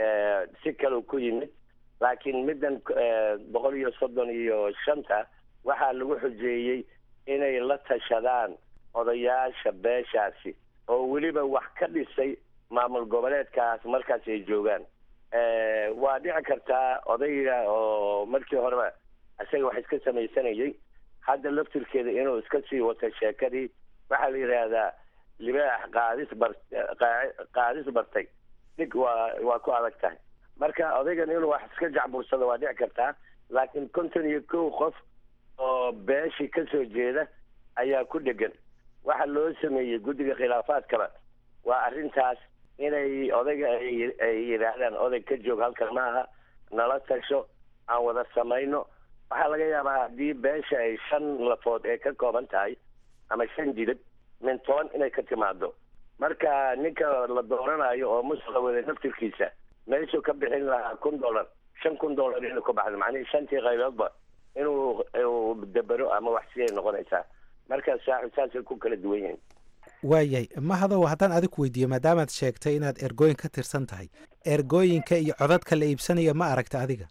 si kaleu ku yimid laakiin middan boqol iyo soddon iyo shanta waxaa lagu xujeeyey inay la tashadaan odayaasha beeshaasi oo weliba wax ka dhisay maamul goboleedkaas markaas ay joogaan waa dhici kartaa odayga oo markii horeba isaga wax iska samaysanayay hadda laftirkeeda inuu iska sii wato sheekadii waxaa la yidhaahdaa libaax qaadis bar qaadis bartay dhig waa waa ku adag tahay marka odaygan inuu wax iska jacbursado waa dhici kartaa laakiin konton iyo kow qof oo beeshii ka soo jeeda ayaa ku dhegan waxa loo sameeyey guddiga khilaafaadkaba waa arrintaas inay odayga ay yidhaahdaan oday ka joog halkan maaha nala tasho aan wada samayno waxaa laga yaabaa haddii beesha ay shan lafood ee ka kooban tahay ama shan jilib min toban inay ka timaado marka ninka la dooranayo oo musuqa wada naftirkiisa meeshuu ka bixin lahaa kun dollar shan kun dollar inuu ka baxdo macnihii shantii qayboodba inuu uu dabero ama wax si ay noqonaysaa marka saaxib saasay ku kala duwan yihiin waayahay mahadow haddaan adig weydiiyo maadaamaad sheegtay inaad ergooyin ka tirsan tahay ergooyinka iyo codadka la iibsanaya ma aragta adiga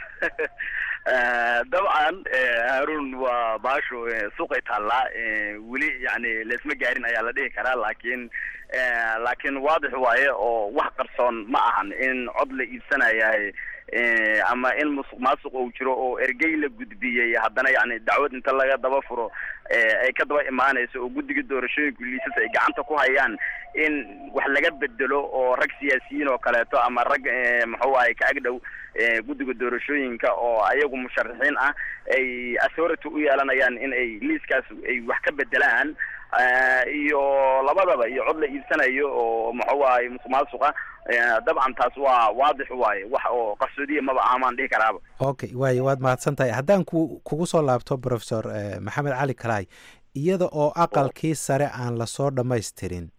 dabcan haarun waa baashu suuqay taallaa weli yani laisma gaarin ayaa la dhihi karaa laakiin laakiin waadix waaye oo wax qarsoon ma ahan in cod la iibsanayahay ama in musuq maasuq uu jiro oo ergey la gudbiyey haddana yani dacwad inta laga daba furo ay ka daba imaanayso oo guddiga doorashooyinku liisas ay gacanta ku hayaan in wax laga bedelo oo rag siyaasiyiin oo kaleeto ama rag muxuu ahay ka agdhow guddiga doorashooyinka oo ayagu musharaxiin ah ay authority u yeelanayaan in ay liiskaas ay wax ka bedelaan iyo labadaba iyo cod la iibsanayo oo muxuu ahay musuq maasuqa dabcan taas waa waadix waaye wax oo qarsoodiya maba ahamaan dhihi karaaba okay waayo waad mahadsan tahay haddaan ku kugu soo laabto professor maxamed cali kalaay iyada oo aqalkii sare aan lasoo dhammaystirin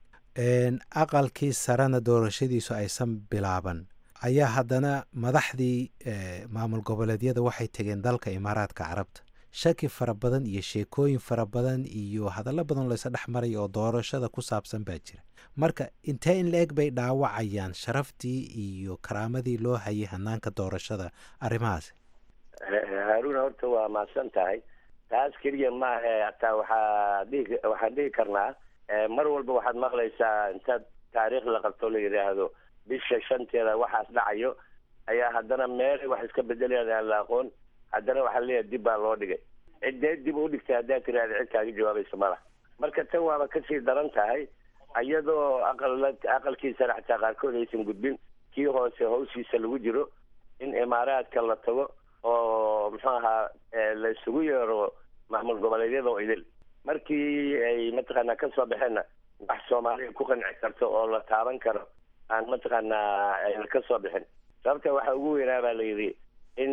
aqalkii sarena doorashadiisu aysan bilaaban ayaa haddana madaxdii maamul goboleedyada waxay tegeen dalka imaaraadka carabta shaki fara badan iyo sheekooyin fara badan iyo hadallo badan laysa dhex maraya oo doorashada ku saabsan baa jira marka intee in la-eg bay dhaawacayaan sharaftii iyo karaamadii loo hayay hanaanka doorashada arrimahaasi haaruna horta waa mahadsan tahay taas keliya maahe hataa waxaa dhihi waxaan dhihi karnaa mar walba waxaad maqlaysaa intaad taariikh la qabto la yidhaahdo bisha shanteeda waxaas dhacayo ayaa haddana meelay wax iska bedelayaan aan la aqoon haddana waxaa leeyahay dib baa loo dhigay ciddee dib u dhigtay haddaad tiraahda cid kaaga jawaabaysa mala marka tan waaba kasii daran tahay iyadoo aqal aqalkiisana xataa qaarkood aysan gudbin kii hoose hawshiisa lagu jiro in imaaraadka la tago oo muxuu ahaa la isugu yeero maamul goboleedyada oo idil markii ay mataqaanaa kasoo baxeenna wax soomaaliya ku qanci karto oo la taaban karo aan mataqaanaa ayna kasoo bixin sababta waxaa ugu weynaa baa la yidhi in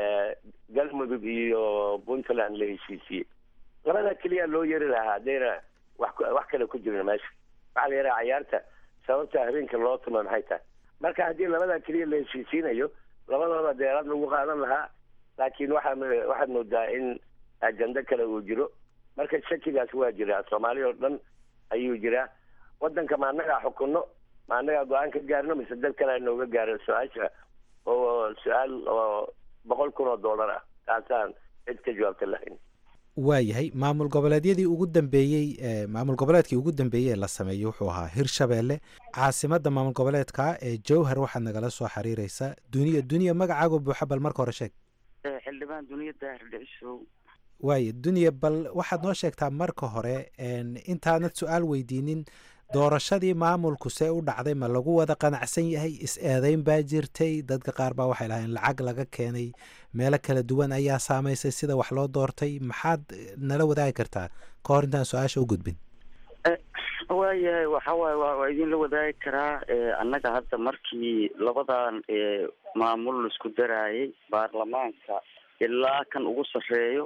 galmudug iyo puntland la heshiisiyey labada keliya loo yeri lahaa haddayna wax wax kale ku jirin meesha waxaa la yidhaha cayaarta sababta habeenka loo tumo maxay tahay marka haddii labada keliya la heshiisiinayo labadooda deeraad lagu qaadan lahaa laakiin waxaa waxaad moodaa in ajando kale uu jiro marka shakigaas waa jiraa soomaaliya oo dhan ayuu jiraa wadanka ma annagaa xukunno ma annagaa go-aan ka gaarno mise dad kale nooga gaaro su-aasha oo su-aal oo boqol kun oo dollar ah taasaan cid ka jawaabta lahayn waayahay maamul goboleedyadii ugu dambeeyey maamul goboleedkii ugu dambeeyey ee la sameeyey wuxuu ahaa hirshabeelle caasimadda maamul goboleedka ee jowhar waxaad nagala soo xiriireysaa duniya duniya magacaago buuxa bal marka hore sheeg xildhibaan duniya daahir dhicisow waayo duniya bal waxaad noo sheegtaa marka hore intaanad su-aal weydiinin doorashadii maamulku see u dhacday ma lagu wada qanacsan yahay is-eedeyn baa jirtay dadka qaar baa waxay lahayn lacag laga keenay meelo kala duwan ayaa saamaysay sida wax loo doortay maxaad nala wadaagi kartaa ka hor intaan su-aasha u gudbin waayahay waxa waaye waa idinla wadaagi karaa annaga hadda markii labadan maamul laisku daraayay baarlamaanka ilaa kan ugu sarreeyo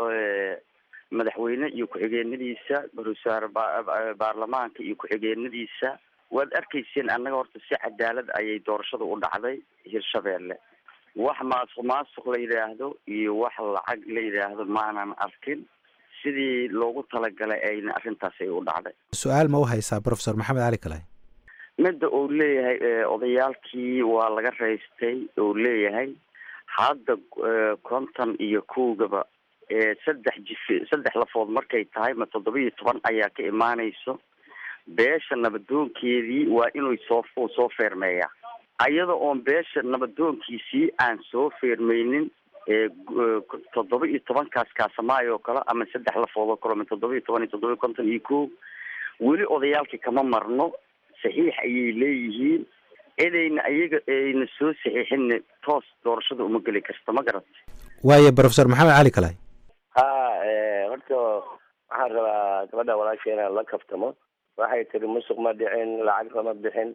madaxweyne iyo ku-xigeenadiisa ra-iisul baarlamaanka iyo ku-xigeenadiisa waad arkayseen annaga horta si cadaalad ayay doorashada u dhacday hirshabeelle wax maasuq maasuq la yidhaahdo iyo wax lacag la yidhaahdo maanan arkin sidii loogu talagalay ayna arrintaas ay u dhacday su-aal ma u haysaa professor maxamed cali kalay midda uu leeyahay odayaalkii waa laga raystay uu leeyahay hadda konton iyo kowgaba saddex jif saddex lafood markay tahay ma toddoba iyo toban ayaa ka imaanayso beesha nabadoonkeedii waa inuu soo soo feermeeyaa ayada oon beesha nabadoonkiisii aan soo feermeynin toddoba iyo tobankaas kaasamaayo oo kale ama saddex lafood oo kale ma toddoba iyo toban iyo toddoba iyo konton iyo kow weli odayaalkii kama marno saxiix ayay leeyihiin cidayna ayaga ayna soo saxiixinna toos doorashada uma geli karta ma garat waayo professor maxamed cali kalay ha horta waxaan rabaa gabadha walaasha inaan la kaftamo waxay tiri musuq ma dhicin lacag lama bixin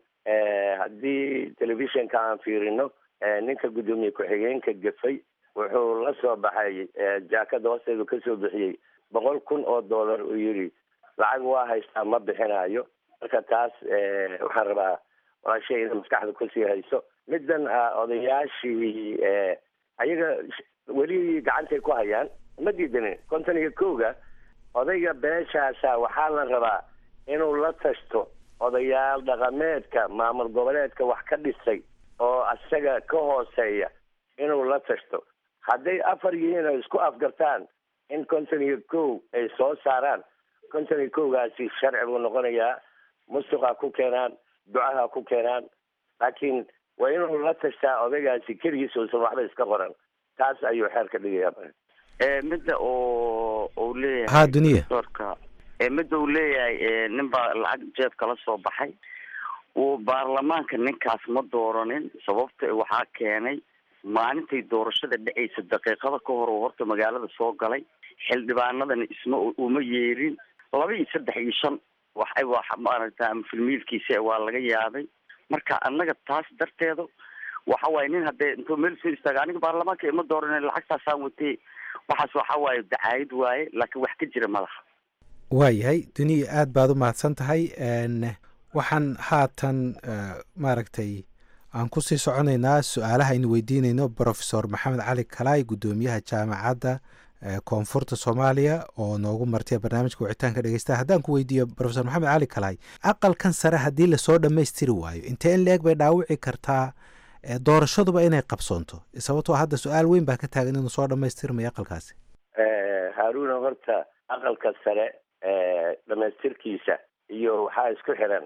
haddii telefishinka aan fiirino ninka guddoomiye ku-xigeenka gafay wuxuu la soo baxay jaakada hoosteedu kasoo bixiyey boqol kun oo dollar uu yidhi lacag waa haystaa ma bixinayo marka taas waxaan rabaa walaashay ina maskaxda kusii hayso middan odayaashii ayaga weli gacantay ku hayaan ma diidanin konton iyo kowga odayga beeshaasa waxaa la rabaa inuu la tashto odayaal dhaqameedka maamul goboleedka wax ka dhisay oo isaga ka hooseeya inuu la tashto hadday afar yihiin oo isku afgartaan in konton iyo kow ay soo saaraan konton iyo kowgaasi sharci buu noqonayaa musuqa ku keenaan ducaha ku keenaan laakiin waa inuu la tashtaa odaygaasi keligiis uusan waxba iska qoran taas ayuu xeerka dhigayaa midda oo uu leeyahay ha duniya doorka midda uu leeyahay nin baa lacag jeebka la soo baxay uu baarlamaanka ninkaas ma dooranin sababta waxaa keenay maalintay doorashada dhacaysa daqiiqada ka hor oo horta magaalada soo galay xildhibaanadana isma uma yeerin laba iyo saddex iyo shan waxay wax maaragta filmiilkiisa waa laga yaabay marka annaga taas darteeda waxa waaye nin haddee intuu meel soo istaaga aniga baarlamaanka ima dooran lacagtaasaan watay waxaas waxa waaye dacaayad waaye laakiin wax ka jira malaha waayahay duniya aad baad u mahadsan tahay waxaan haatan maaragtay aan kusii soconaynaa su-aalaha aynu weydiinayno profesor maxamed cali kalaay guddoomiyaha jaamacadda koonfurta soomaaliya oo noogu martay barnaamijka wicitaanka dhegeystaha haddaan ku weydiiyo profesor maxamed cali kalaay aqalkan sare haddii lasoo dhammaystiri waayo intee in leeg bay dhaawici kartaa doorashaduba inay qabsoonto sababtoo hadda su-aal weyn baa ka taagan inuu soo dhammaystirmayo aqalkaasi haaruna horta aqalka sare dhamaystirkiisa iyo waxaa isku xiran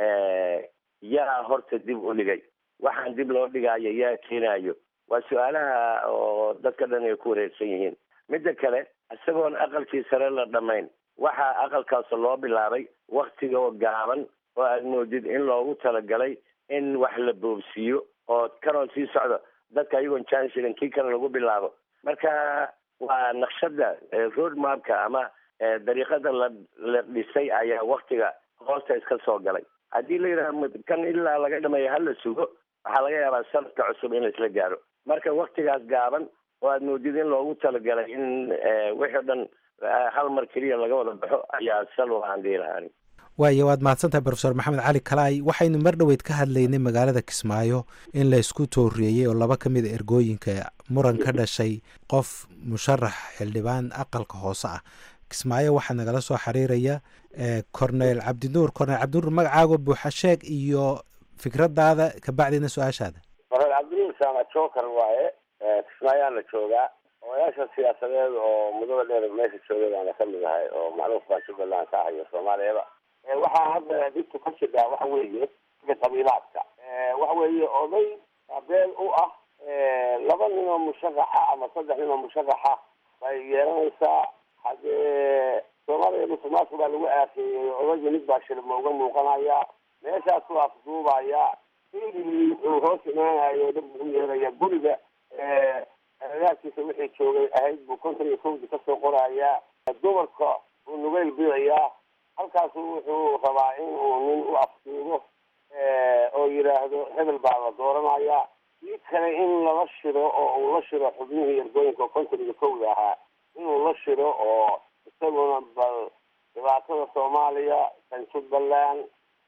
yaa horta dib u dhigay waxaan dib loo dhigaayo yaa keenayo waa su-aalaha oo dadka dhan ay ku wareersan yihiin midda kale isagoon aqalkii sare la dhammayn waxaa aqalkaas loo bilaabay waktiga oo gaaban oo aad moodid in loogu talagalay in wax la boobsiiyo oo kanoo sii socdo dadka ayagoon janshilin kii kale lagu bilaabo marka waa naqshada road mapka ama dariiqada la la dhisay ayaa waktiga hoosta iska soo galay haddii la yidhaha kan ilaa laga dhameeyo hala sugo waxaa laga yaabaa sanadka cusub in laisla gaaro marka waktigaas gaaban oo aad moodid in loogu talagalay in wixii o dhan hal mar keliya laga wada baxo ayaa salo aan dhihi lahaan waayo waad mahadsantahay profesor maxamed cali kalaay waxaynu mar dhoweyd ka hadlaynay magaalada kismaayo in la isku tooriyeeyey oo laba ka mid a ergooyinka muran ka dhashay qof musharax xildhibaan aqalka hoose ah kismaayo waxaa nagala soo xiriiraya cornel cabdinuur cornel cabdinuur magacaago buuxa sheeg iyo fikradaada kabacdina su-aashaada cornel cabdinuur saama joker waaye kismaayaana joogaa odayaasha siyaasadeed oo mudada dheer meesha joogay baana kamid ahay oo macruuf baan jubbaland ka ahayo soomaaliyaba waxaa hadda dhibtu ka jidhaa waxa weeye sida qabiilaadka waxa weeye oday beel u ah laba nin oo musharaxa ama saddex nin oo musharaxa bay yeelanaysaa haddee soomaaliya musuqmaasuq baa lagu aafeeyey odayga mid baa shilma uga muuqanaya meeshaasuu afduubaya filigii wuxuu hoos imaanayo dhib ugu yeelaya guriga agagaarkiisa wixii joogay ahayd buu konton iyo kowdii kasoo qorayaa dumarka uu nugayl bidayaa halkaasu wuxuu rabaa in uu nin u afduubo oo yidhaahdo hebel baa la dooranaya kii kale in lala shiro oo uu la shiro xubnihii ergooyinka konton iyo kowda ahaa inuu la shiro oo isaguna bal dhibaatada soomaaliya kan jubbaland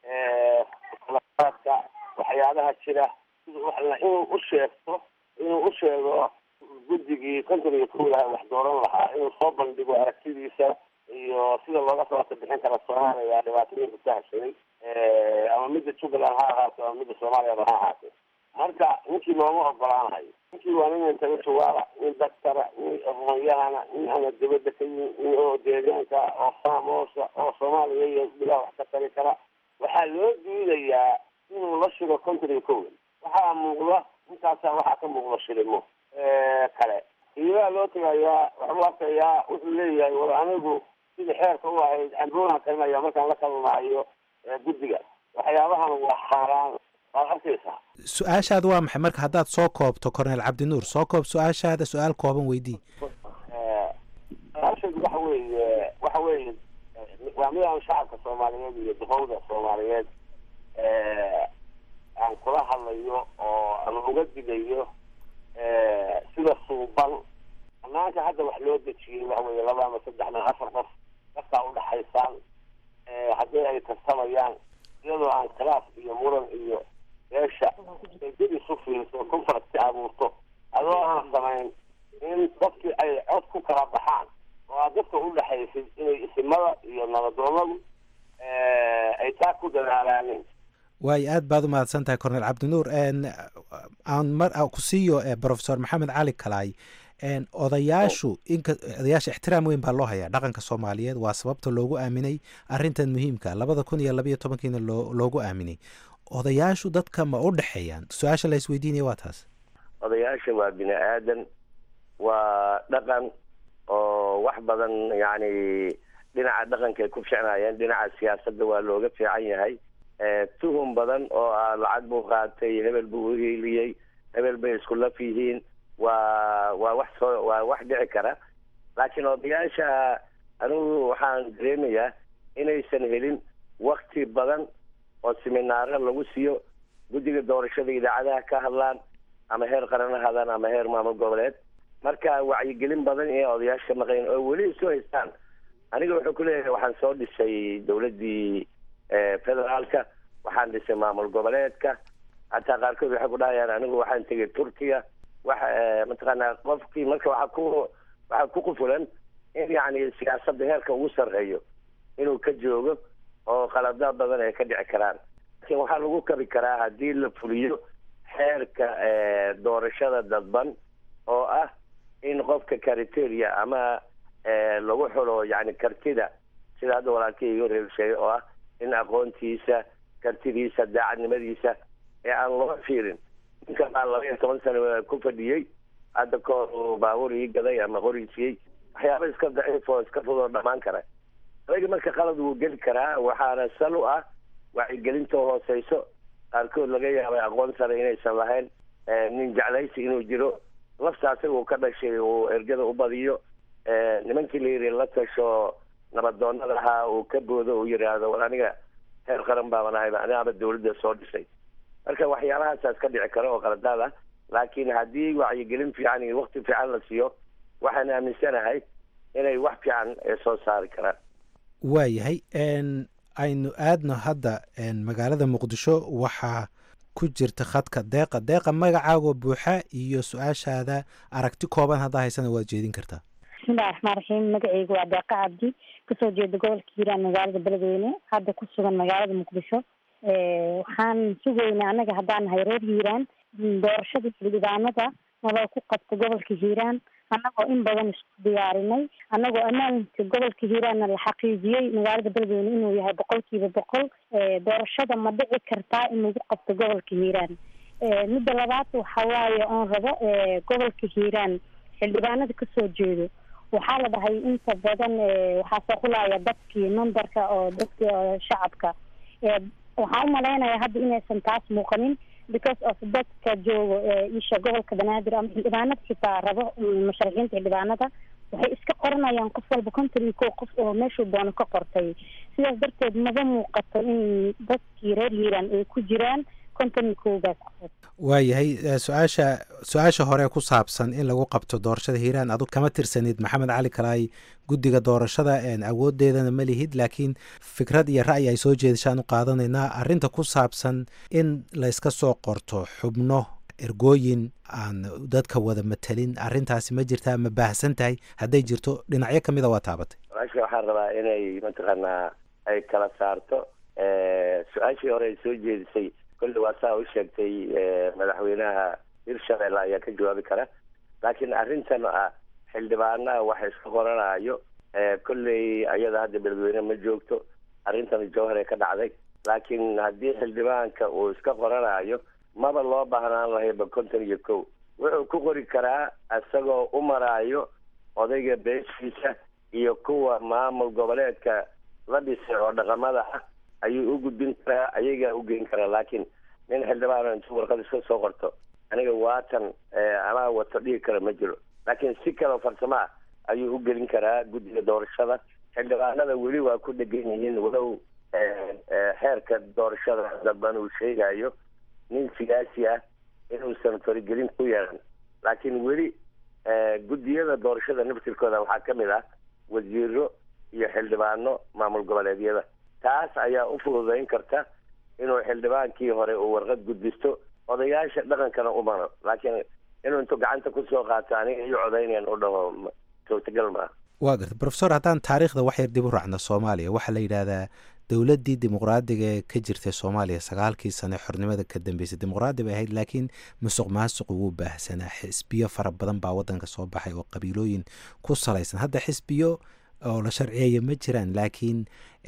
ka waxyaabaha jira inuu u sheegto inuu u sheego guddigii konton iyo kowda aha wax dooran lahaa inuu soo bandhigo aragtidiisa iyo sida looga sabata bixin kara soomaaliya dhibaatooyinka ka hashaday ama midda jubbaland ha ahaato ama midda soomaaliyaba ha ahaatee marka ninkii looma ogolaanayo ninkii waa nin intellectuala nin daktara nin aqoonyahana nin ama dibadda ka yimi nin oo deegaanka oo faamoosa oo soomaaliya iyo bilaa wax ka tari kara waxaa loo diidayaa inuu la shiro konton iyo kowda waxaa muuqda intaasaa waxaa ka muuqda shilimo kale iibaa loo tegayaa waxuu arkayaa wuxuu leeyahay war anigu sida xeerka u ahayd camboonaan karinaya markaan la kalmaayo guddiga waxyaabahan waa xaaraan waad arkaysaa su-aashaada waa maxay marka haddaad soo koobto cornel cabdinuur soo koob su-aashaada su-aal kooban weydii su-aasheedu waxa weeye waxa weeye waa midaan shacabka soomaaliyeed iyo duqowda soomaaliyeed aan kula hadlayo oo aan uga digayo sida suuban banaanka hadda wax loo dejiyey waxa weeye laba ama saddex nin afar qof dadkaa udhaxaysaan haddii ay tartamayaan iyadoo aan khilaaf iyo muran iyo beesha ay dib isu fiiriso conference abuurto adoo aan samayn in dadkii ay cod ku kala baxaan oo aad dadka udhaxaysid inay isimada iyo nabadoonadu ay taa ku dadaalaanin waayo aad baad u mahadsan tahay cornel cabdinuur aan mar ku siiyo profesor maxamed cali kalaay odayaashu inka odayaasha ixtiraam weyn baa loo hayaa dhaqanka soomaaliyeed waa sababta loogu aaminay arrintan muhiimka labada kun iyo labayo tobankiina loo loogu aaminay odayaashu dadka ma u dhexeeyaan su-aasha la isweydiinaya waa taas odayaasha waa bini aadan waa dhaqan oo wax badan yacni dhinaca dhaqankaay ku ficnaayeen dhinaca siyaasadda waa looga fiican yahay tuhum badan oo ah lacag buu qaatay hebel buu uhiiliyey hebel bay isku laf yihiin waa waa wax soo waa wax dhici kara laakiin odayaasha anigu waxaan dareemayaa inaysan helin wakti badan oo seminaaro lagu siiyo guddiga doorashada idaacadaha ka hadlaan ama heer qaran ha hadlaan ama heer maamul goboleed marka wacyigelin badan inay odayaasha maqayn oo weli isu haystaan aniga wuxuu ku leeyahay waxaan soo dhisay dowladdii federaalka waxaan dhisay maamul goboleedka hataa qaarkood waxay ku dhahayaan anigu waxaan tegay turkiya waxa mataqaanaa qofkii marka waxaa ku waxaa ku qufulan in yacni siyaasadda heerka ugu sarreeyo inuu ka joogo oo qaladaad badan ay ka dhici karaan laakiin waxaa lagu kabi karaa haddii la fuliyo xeerka doorashada dadban oo ah in qofka criteria ama lagu xulo yani kartida sida hadda walaalkii iga reer sheegay oo ah in aqoontiisa kartidiisa daacadnimadiisa ee aan loo fiirin ninka baa laba iyo toban sano ku fadhiyey hadda koor uu baabuur ii gaday ama qoriisiyey waxyaaba iska daciif oo iska fudoo dhammaan kara adaga marka qalad wuu geli karaa waxaana sal u ah wacyigelinta hooseyso qaarkood laga yaabay aqoon sare inaysan lahayn nin jeclaysi inuu jiro lafta asaga uu ka dhashay uu ergada u badiyo nimankii la yiri la tasho nabadoonada ahaa uu ka boodo uu yidhaahdo war aniga heer qaran baaban ahay anigaaba dawladda soo dhisay marka waxyaalahaasaas ka dhici kara oo qaladaad ah laakiin haddii wacyigelin fiican iyo wakti fiican la siiyo waxaan aaminsanahay inay wax fiican soo saari karaan waayahay aynu aadno hadda magaalada muqdisho waxaa ku jirta khadka deeqa deeqa magacaagoo buuxa iyo su-aashaada aragti kooban haddaa haysana waad jeedin kartaa bismillahi raxmaan raxiim magacaygu waa deeqa cabdi kasoo jeeda gobolka hiiraan magaalada beledweyne hadda ku sugan magaalada muqdisho waxaan sugaynaa annaga haddaan nahay reer hiiraan doorashada xildhibaanada nabaa ku qabta gobolka hiiraan annagoo in badan isku diyaarinay annagoo ammaanka gobolka hiiraanna la xaqiijiyey magaalada beledweyne inuu yahay boqolkiiba boqol doorashada ma dhici kartaa in lagu qabto gobolka hiiraan midda labaad waxa waaye oon rabo gobolka hiiraan xildhibaanada kasoo jeedo waxaa la dhahay inta badan waxaa soo xulaya dadkii numberka oo dadka shacabka waxaan umalaynaya hadda inaysan taas muuqanin because of dadka joogo isha gobolka banaadir ama xildhibaanada xitaa rabo musharaxiinta xildhibaanada waxay iska qoranayaan qof walba konton iyo kow qof oo meeshuu doono ka qortay sidaas darteed maba muuqato in dadkii reer hiiraan ay ku jiraan konton iyo kowgaas qof waayahay su-aasha su-aasha hore ku saabsan in lagu qabto doorashada hiiraan adug kama tirsanid maxamed cali kalaay guddiga doorashada awoodeedana ma lihid laakiin fikrad iyo ra'yi ay soo jeedashaan u qaadanaynaa arrinta ku saabsan in layska soo qorto xubno ergooyin aan dadka wada matelin arrintaasi ma jirtaa ma baahsan tahay hadday jirto dhinacyo ka mida waa taabatay su-aasha waxaan rabaa inay mataqaanaa ay kala saarto su-aashii hore ay soo jeedisay kolley waa saa u sheegtay madaxweynaha hirshabelle ayaa ka jawaabi kara laakiin arrintan ah xildhibaanaha waxa iska qoranayo kolley ayada hadda beledweyne ma joogto arrintan jawhar ee ka dhacday laakiin haddii xildhibaanka uu iska qoranayo maba loo baahnaan lahayba konton iyo kow wuxuu ku qori karaa isagoo u maraayo odayga beeshiisa iyo kuwa maamul goboleedka la dhisay oo dhaqamada ah ayuu u gudbin karaa ayagaa u geyn karaa laakiin nin xildhibaan intuu warqad iska soo qorto aniga waatan anaa wato dhigi kara ma jiro laakiin si kaleo farsamo ah ayuu u gelin karaa guddiga doorashada xildhibaanada weli waa ku dhegan yihiin walow xeerka doorashada dadban uu sheegayo nin siyaasi ah inuusan farigelin ku yeelan laakiin weli guddiyada doorashada naftirkooda waxaa ka mid ah wasiiro iyo xildhibaano maamul goboleedyada taas ayaa u fududayn karta inuu xildhibaankii hore uu warqad gudbisto odayaasha dhaqankana u maro laakiin inuu intuu gacanta kusoo qaato aniga iyo codaynayan u dhaho suurtagal maaha waa garta profesor haddaan taariikhda wax yar dib u raacno soomaaliya waxaa la yidhaahdaa dowladdii dimuqraadiga ee ka jirtay soomaaliya sagaalkii sane xornimada ka dambeysay dimuqraadi bay ahayd laakiin musuq maasuqu wuu baahsanaa xisbiyo fara badan baa wadanka soo baxay oo qabiilooyin ku salaysan hadda xisbiyo oo la sharciyeeya ma jiraan laakiin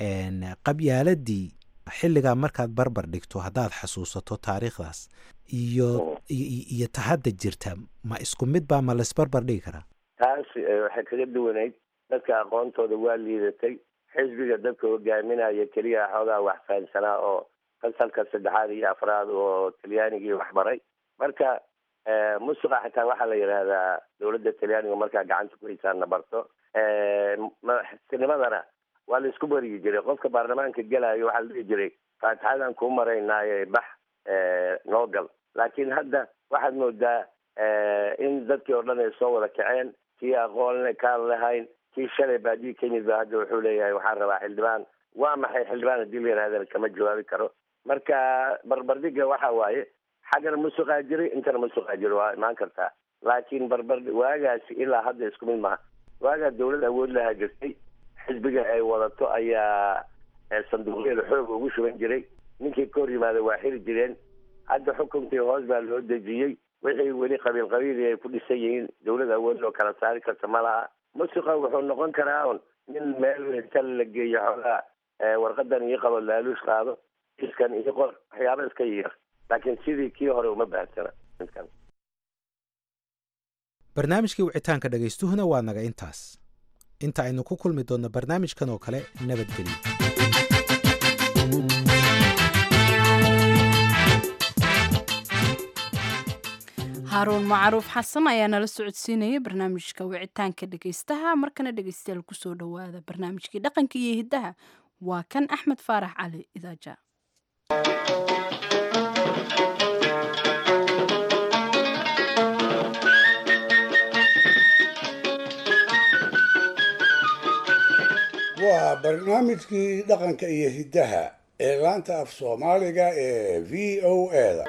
qabyaaladii xilligaa markaad barbar dhigto haddaad xasuusato taariikhdaas iyo iyo ta hadda jirta ma isku mid baa ma laisbarbar dhigi karaa taas waxay kaga duwanayd dadka aqoontooda waa liidatay xisbiga dadka hogaaminaya keliya xoogaa wax fahansanaa oo fasalka saddexaad iyo afraad oo talyaanigii waxbaray marka musuqa xitaa waxaa la yidhaahdaa dowladda talyaaniga markaa gacanta ku haysaana barto madaxtinimadana waa la isku baryi jiray qofka baarlamaanka gelayo waxaa la dhihi jiray faatixadan kuu maraynaaye bax noo gal laakiin hadda waxaad moodaa in dadkii oo dhan ay soo wada kaceen kii aqoonle kaan lahayn kii shalay baadiyi ka yimid ba hadda wuxuu leeyahay waxaan rabaa xildhibaan waa maxay xildhibaan haddii la yidhahdana kama jawaabi karo marka barbardhiga waxa waaye xaggana musuqaa jiray intana musuqaa jiro waa imaan kartaa laakiin barbar waagaasi ilaa hadda isku mid maha waagaa dawlad awood lahaa jirtay xisbiga ay wadato ayaa sanduuqyada xoog ugu shuban jiray ninkii ka hor yimaada waa xiri jireen hadda xukunkii hoos baa loo dejiyey wixii weli qabiil qabiili ay ku dhisan yihiin dawlad awood loo kala saari karta ma laha musuqa wuxuu noqon karaa un nin meel inta la geeyo xoogaa warqadan ii qabo laaluush qaado iskan ii qor waxyaaba iska yar laakiin sidii kii hore uma baahsana midkan barnaamijkii wicitaanka dhegaystuhuna waa naga intaas inta aynu ku kulmi doonno barnaamijkan oo kale nabadgelyo haaruun macruuf xasan ayaa nala socodsiinaya barnaamijka wicitaanka dhegaystaha markana dhegaystayaal kusoo dhowaada barnaamijkii dhaqanka iyo hiddaha waa kan axmed faarax cali idaaja waa barnaamijkii dhaqanka iyo hiddaha ee laanta af soomaaliga ee v o eda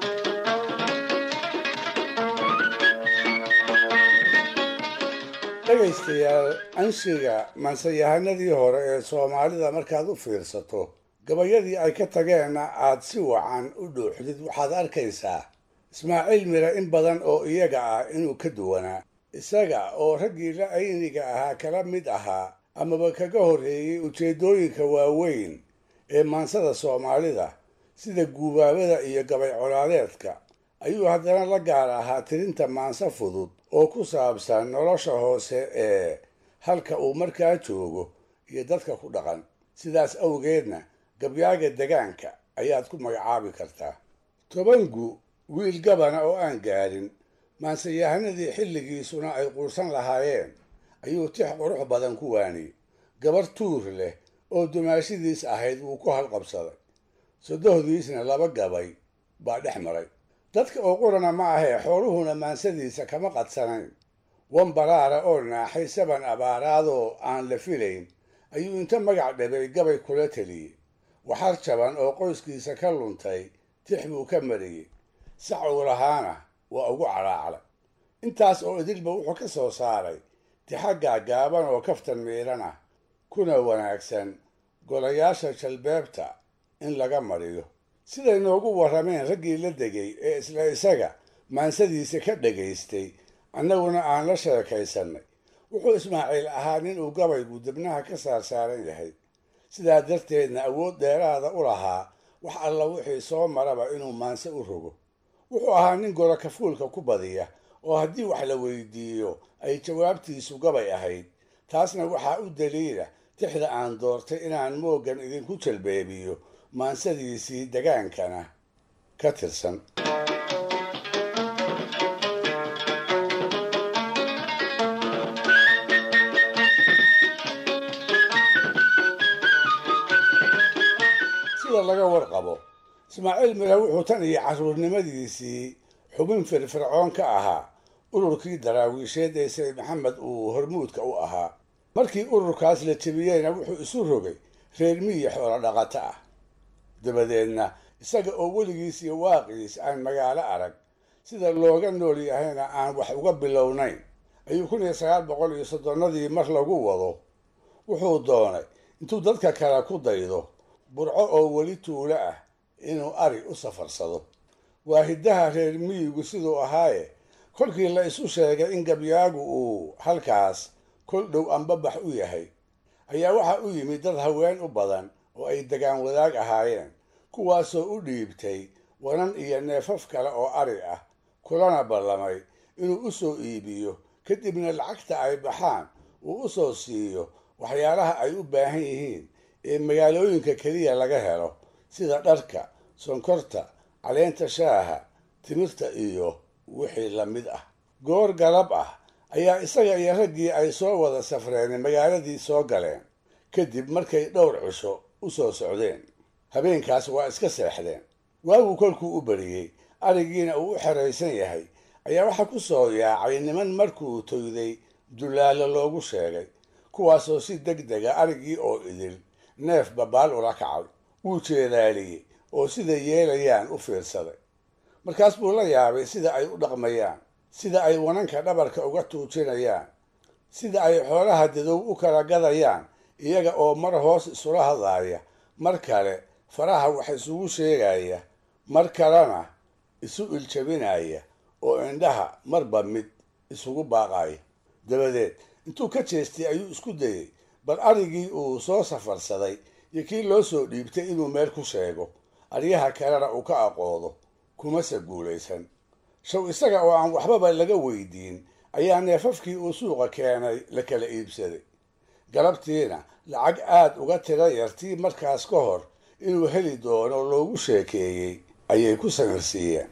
dhegaystayaal anshiga mansayahanadii hore ee soomaalida markaad u fiirsato gabayadii ay ka tageenna aad si wacan u dhuuxdid waxaad arkaysaa ismaaciil mire in badan oo iyaga ah inuu ka duwanaa isaga oo raggii la ayniga ahaa kala mid ahaa amaba kaga horreeyey ujeeddooyinka waaweyn ee maansada soomaalida sida guubaabada iyo gabay colaadeedka ayuu haddana la gaar ahaa tirinta maanso fudud oo ku saabsan nolosha hoose ee halka uu markaa joogo iyo dadka ku dhaqan sidaas awgeedna gabyaaga degaanka ayaad ku magacaabi kartaa tobangu wiil gabana oo aan gaarin maansayahanadii xilligiisuna ay quursan lahaayeen ayuu tix qurux badan ku waaniyey gabar tuur leh oo dumaashidiis ahayd wuu ku halqabsaday sodohdiisna laba gabay baa dhex maray dadka oo qurana ma ahee xooluhuna maansadiisa kama qadsanayn wan baraara oo naaxay saban abaaraadoo aan la filayn ayuu inta magac dhabay gabay kula teliyey waxar jaban oo qoyskiisa ka luntay tix buu ka mariyey sac uu lahaana waa ugu calaaclay intaas oo idilba wuxuu ka soo saaray tixa gaagaaban oo kaftan miidhan ah kuna wanaagsan golayaasha jalbeebta in laga mariyo siday noogu warrameen raggii la degay ee isla isaga maansadiisa ka dhagaystay annaguna aan la sheekaysannay wuxuu ismaaciil ahaa nin uu gabaygu dibnaha ka saarsaaran yahay sidaa darteedna awood dheeraada u lahaa wax alla wixii soo maraba inuu maanse u rogo wuxuu ahaa nin golo kafuulka ku badiya oo haddii wax la weydiiyo ay jawaabtiisu gabay ahayd taasna waxaa u daliila tixda aan doortay inaan mooggan idinku jalbeebiyo maansadiisii degaankana ka tirsan sida laga warqabo ismaaciil mire wuxuu tan iyo carruurnimadiisii xubin firfircoon ka ahaa ururkii daraawiisheed ee sayid maxamed uu hormuudka u ahaa markii ururkaas la jebiyeyna wuxuu isu rogay reer miyi xoolo dhaqato ah dabadeedna isaga oo weligiis iyo waaqiis aan magaalo arag sida looga nool yahayna aan wax uga bilownayn ayuu kun iyo sagaal boqol iyo soddonnadii mar lagu wado wuxuu doonay intuu dadka kale ku daydo burco oo weli tuulo ah inuu ari u safarsado waa hiddaha reer miyigu siduu ahaaye kolkii la isu sheegay in gabyaagu uu halkaas kol dhow ambabax u yahay ayaa waxaa u yimid dad haween u badan oo ay degaan wadaag ahaayeen kuwaasoo u dhiibtay wanan iyo neefaf kale oo ari ah kulana ballamay inuu u soo iibiyo kadibna lacagta ay baxaan uu u soo siiyo waxyaalaha ay u baahan yihiin ee magaalooyinka keliya laga helo sida dharka sonkorta caleenta shaaha timirta iyo wixii la mid ah goor galab ah ayaa isaga iyo raggii ay soo wada safreen magaaladii soo galeen kadib markay dhowr cisho u soo socdeen habeenkaas waa iska seexdeen waagu kolkuu u bariyey arigiina uu u xeraysan yahay ayaa waxaa ku soo yaacay niman markuu toyday dullaalo loogu sheegay kuwaasoo si deg dega arigii oo idil neef babaal ula kacay wuu jeedaaliyey oo siday yeelayaan u fiirsaday markaas buu la yaabay sida ay u dhaqmayaan sida ay wananka dhabarka uga tuujinayaan sida ay xoolaha dadow u kala gadayaan iyaga oo mar hoos isula hadlaaya mar kale faraha wax isugu sheegaya mar kalena isu iljabinaya oo indhaha marba mid isugu baaqaya dabadeed intuu ka jeestay ayuu isku dayey bal arigii uu soo safarsaday iyo kii loo soo dhiibtay inuu meel ku sheego aryaha kalena uu ka aqoodo kumase guulaysan shaw isaga oo aan waxbaba laga weydiin ayaa neefafkii uu suuqa keenay la kala iibsaday galabtiina lacag aad uga tira yartii markaas ka hor inuu heli doono loogu sheekeeyey ayay ku samirsiiyeen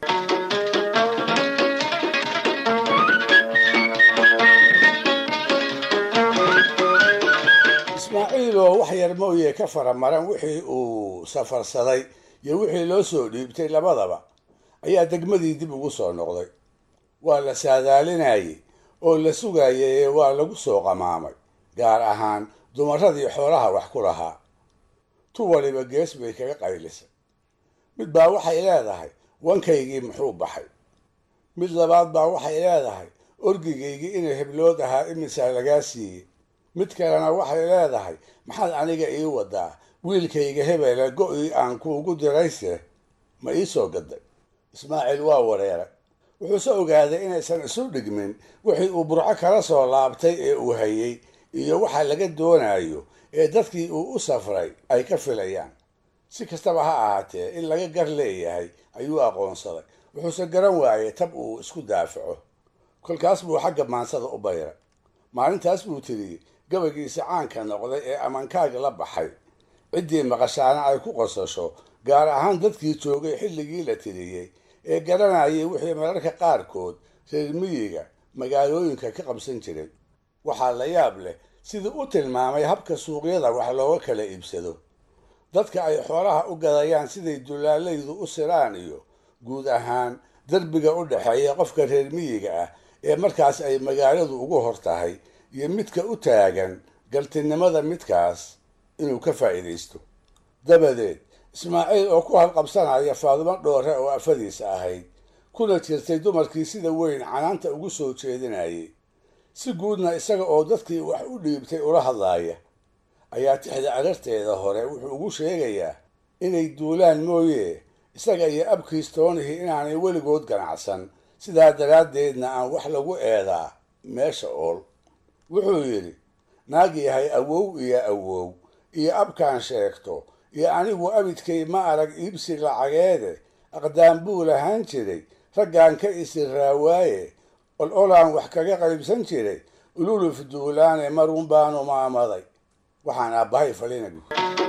ismaaciil oo wax yar mooye ka faramaran wixii uu safarsaday iyo wixii loo soo dhiibtay labadaba ayaa degmadii dib ugu soo noqday waa la saadaalinayey oo la sugayay ee waa lagu soo qamaamay gaar ahaan dumaradii xoolaha wax ku lahaa tu waliba gees bay kaga qaylisay mid baa waxay leedahay wankaygii muxuu baxay mid labaad baa waxay leedahay orgigaygii inay heblood ahaa imisaa lagaa siiyey mid kalena waxay leedahay maxaad aniga ii wadaa wiilkayga hebela go-ii aan kuugu dirayse ma ii soo gaday ismaaciil waa wareeray wuxuuse ogaaday inaysan isu dhigmin wixii uu burco kala soo laabtay ee uu hayey iyo waxa laga doonayo ee dadkii uu u safray ay ka filayaan si kastaba ha ahaatee in laga gar leeyahay ayuu aqoonsaday wuxuuse garan waayey tab uu isku daafaco kolkaas buu xagga maansada u bayray maalintaas buu tiriyey gabaygiisa caanka noqday ee amankaaga la baxay ciddii maqashaana ay ku qosasho gaar ahaan dadkii joogay xilligii la tiriyey ee garanayay wixii mararka qaarkood reer miyiga magaalooyinka ka qabsan jiray waxaa la yaab leh sidii u tilmaamay habka suuqyada wax looga kala iibsado dadka ay xoolaha u gadayaan siday dulaalaydu u siraan iyo guud ahaan derbiga u dhexeeya qofka reer miyiga ah ee markaas ay magaaladu ugu hor tahay iyo midka u taagan galtinimada midkaas inuu ka faa'iidaysto dabadeed ismaaciil oo ku halqabsanaya faadumo dhoore oo afadiisa ahayd kuna jirtay dumarkii sida weyn canaanta ugu soo jeedinayay si guudna isaga oo dadkii wax u dhiibtay ula hadlaaya ayaa tixda ararteeda hore wuxuu ugu sheegayaa inay duulaan mooye isaga iyo abkiis toonihii inaanay weligood ganacsan sidaa daraaddeedna aan wax lagu eedaa meesha ool wuxuu yidhi naag yahay awow iyo awow iyo abkaan sheegto iyo anigu abidkay ma arag iibsi lacageede aqdaan buu lahaan jiray raggaan ka isiraawaaye ol olaan wax kaga qaybsan jiray ululuf duulaane marun baanu maamaday waxaan aabbahay falinagu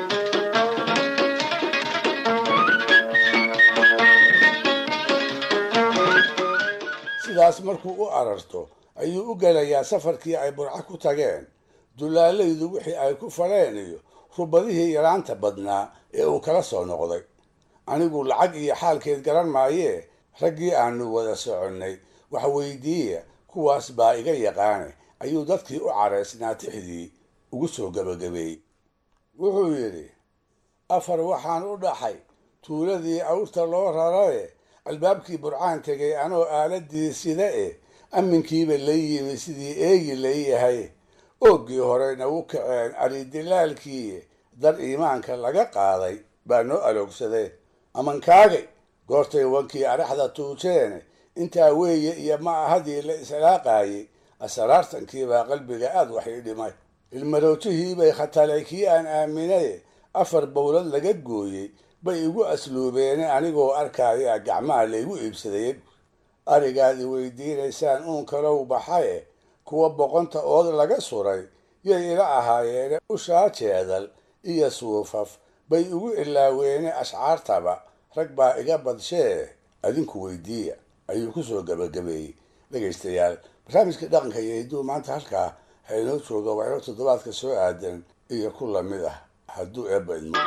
sidaas markuu u ararto ayuu u gelayaa safarkii ay burco ku tageen dulaalaydu wixii ay ku faleen iyo rubadihii yaraanta badnaa ee uu kala soo noqday anigu lacag iyo xaalkeed garan maayee raggii aanu wada soconnay wax weydiiya kuwaas baa iga yaqaane ayuu dadkii u caraysnaa tixdii ugu soo gebagabeeyey wuxuu yidhi afar waxaan u dhaxay tuuladii awrta loo rarae albaabkii burcaan tegay anoo aaladii sida e amminkiiba la yimi sidii eegi layahay ooggii horeyna u kaceen aridilaalkii dar iimaanka laga qaaday baa noo aloogsadee amankaagay goortay wankii araxda tuujeene intaa weeye iyo ma ahadii la islaaqaayey asraartankiibaa qalbiga aad wax ii dhimay ilmaroojihiibay khatalay kii aan aaminaye afar bowlad laga gooyey bay igu asluubeene anigoo arkaya gacmaha laygu iibsadayay arigaad i weydiinaysaan uun kalow baxaye kuwa boqonta ood laga suray yay ila ahaayeene ushaa jeedal iyo suufaf bay igu ilaaweene ashcaartaba rag baa iga badshee adinku weydiiya ayuu kusoo gabagabeeyey dhegaystayaal barnaamijka dhaqanka iyo hidduu maanta halkaa ha inoo jooga waa inoo toddobaadka soo aadan iyo ku lamid ah hadduu eebba idmo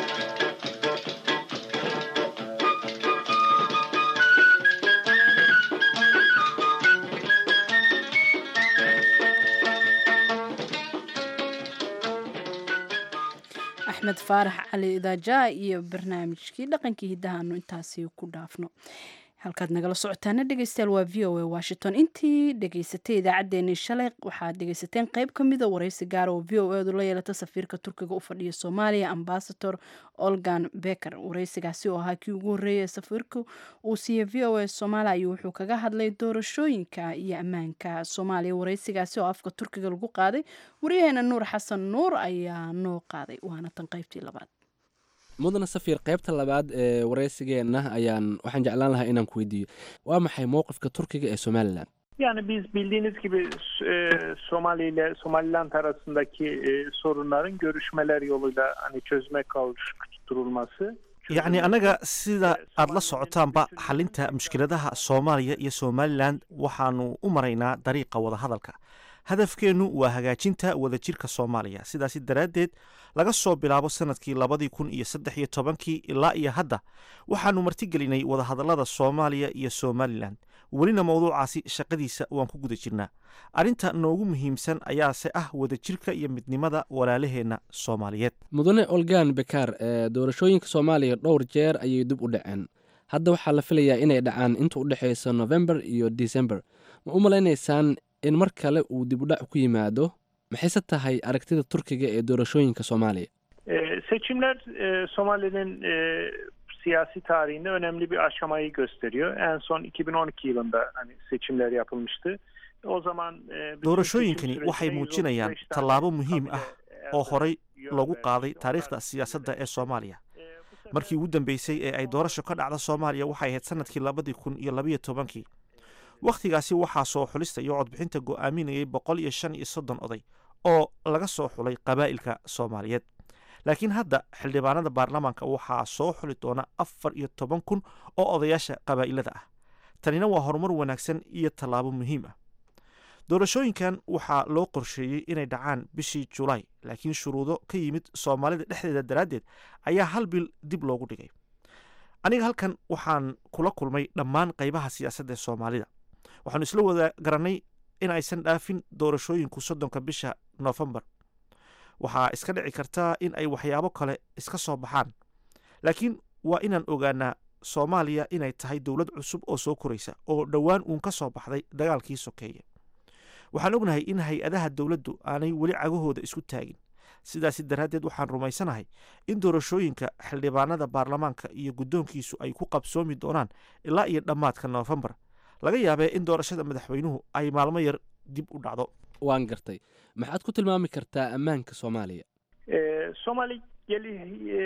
axmed faarax cali idaaja iyo barnaamijkii dhaqankii hiddahaanu intaasi ku dhaafno halkaad nagala socotaana dhegeystayaal waa v o a washington intii dhegeysatay idaacaddeenii shalay waxaad dhegeysateen qeyb ka mida waraysi gaara oo v o edu la yeelata safiirka turkiga u fadhiya soomaaliya ambasador olgan beker waraysigaasi oo ahaa kii ugu horreeyay ee safiirka uu siiyey v o a soomaaliya ayuu wuxuu kaga hadlay doorashooyinka iyo ammaanka soomaaliya waraysigaasi oo afka turkiga lagu qaaday waryaheena nuur xasan nuur ayaa noo qaaday waana tan qeybtii labaad mudana safiir qaybta labaad ee waraysigeenna ayaan waxaan jeclaan lahaa inaan ku weydiiyo waa maxay mowqifka turkiga ee somalilan Yani biz bildiğiniz gibi e, Somali ile Somaliland arasındaki e, sorunların görüşmeler yoluyla hani çözüme kavuşturulması yacni annaga sida aad la socotaanba xalinta mushkiladaha soomaaliya iyo somalilan waxaanu u maraynaa dariiqa wadahadalka hadafkeennu waa hagaajinta wadajirka soomaaliya sidaasi daraaddeed laga soo bilaabo sanadkii labadii kun iyo saddex iyo tobankii ilaa iyo hadda waxaanu martigelinay wadahadallada soomaaliya iyo somalilan welina mowduucaasi shaqadiisa waan ku guda jirnaa arrinta noogu muhiimsan ayaase ah wadajirka iyo midnimada walaalaheenna soomaaliyeed mudane olgan bekaar ee doorashooyinka soomaaliya dhowr jeer ayay dib u dhaceen hadda waxaa la filayaa inay dhacaan inta u dhexaysa november iyo december ma u malaynaysaan in mar kale uu dib u dhac ku yimaado maxayse tahay aragtida turkiga ee doorashooyinka soomaaliya E, seçimler e, Somali'nin e, siyasi tarihinde önemli bir aşamayı gösteriyor. En son 2012 yılında hani seçimler yapılmıştı. O zaman e, bütün doorashooyinkani seçim waxay sürecinde muujinayaan 135 tane tallaabo muhiim ah oo horey loogu qaaday taariikhda siyaasadda ee soomaaliya markii ugu dambeysay ee ay doorasho ka dhacda soomaaliya waxay ahayd sanadkii labadii kun iyo labayo tobankii wakhtigaasi waxaa soo xulista iyo codbixinta go'aaminayay boqol iyo shan iyo soddon oday oo laga soo xulay qabaa'ilka soomaaliyeed laakiin hadda xildhibaanada baarlamaanka waxaa soo xuli doona afar iyo toban kun oo odayaasha qabaa'ilada ah tanina waa horumar wanaagsan iyo tallaabo muhiim ah doorashooyinkan waxaa loo qorsheeyey inay dhacaan bishii julaay laakiin shuruudo ka yimid soomaalida dhexdeeda daraaddeed ayaa hal bil dib loogu dhigay aniga halkan waxaan kula kulmay dhammaan qaybaha siyaasadda ee soomaalida waxaanu isla wada garannay in aysan dhaafin doorashooyinku soddonka bisha noofembar waxaa iska dhici kartaa in ay waxyaabo kale iska soo baxaan laakiin waa inaan ogaanaa soomaaliya inay tahay dowlad cusub oo soo koraysa oo dhowaan uun ka soo baxday dagaalkii sokeeye waxaan ognahay in hay-adaha dowladdu aanay weli cagahooda isku taagin sidaasi daraaddeed waxaan rumaysanahay in doorashooyinka xildhibaanada baarlamaanka iyo guddoonkiisu ay ku qabsoomi doonaan ilaa iyo dhammaadka noofembar laga yaabee in doorashada madaxweynuhu ay maalmo yar dib u dhacdo waan gartay maxaad ku tilmaami kartaa ammaanka soomaaliya E, Somali geli e,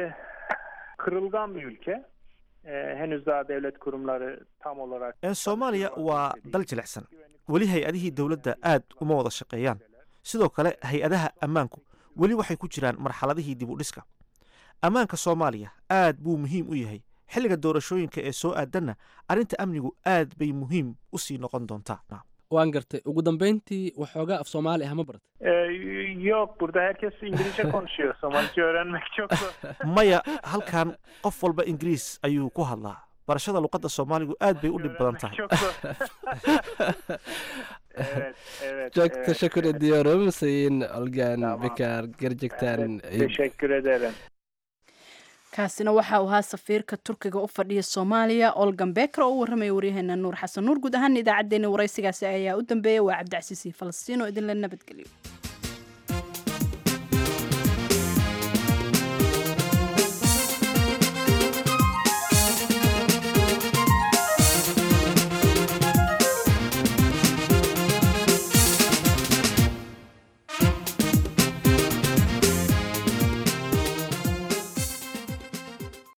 kırılgan bir ülke. E, henüz daha devlet kurumları tam olarak ee soomaaliya waa dal jilicsan weli hay-adihii dowladda aad uma wada shaqeeyaan sidoo kale hay-adaha ammaanku weli waxay ku jiraan marxaladihii dib u dhiska ammaanka soomaaliya aad buu muhiim u yahay xilliga doorashooyinka ee soo aadanna arrinta amnigu aad bay muhiim u sii noqon doontaa waan gartay ugu dambeyntii waxoogaa af soomaali ah ma barat E, yok burada herkes İngilizce konuşuyor. Somalice öğrenmek çok zor. maya halkan qof walba ingiriis ayuu ku hadlaa barashada luqadda soomaaligu aad bay u dhib badan tahay Çok zor. evet, evet. çok evet, teşekkür evet. ediyorum sayın olgan bekar gerçekten Evet, teşekkür ederim. kaasina waxa uu ahaa safiirka turkiga u fadhiya soomaaliya olgan beker oo u warramaya waryaheena nuur xasan nuur guud ahaan idaacaddeenii waraysigaasi ayaa u dambeeya waa cabdicasiis iyo falastiin oo idinla nabadgeliyo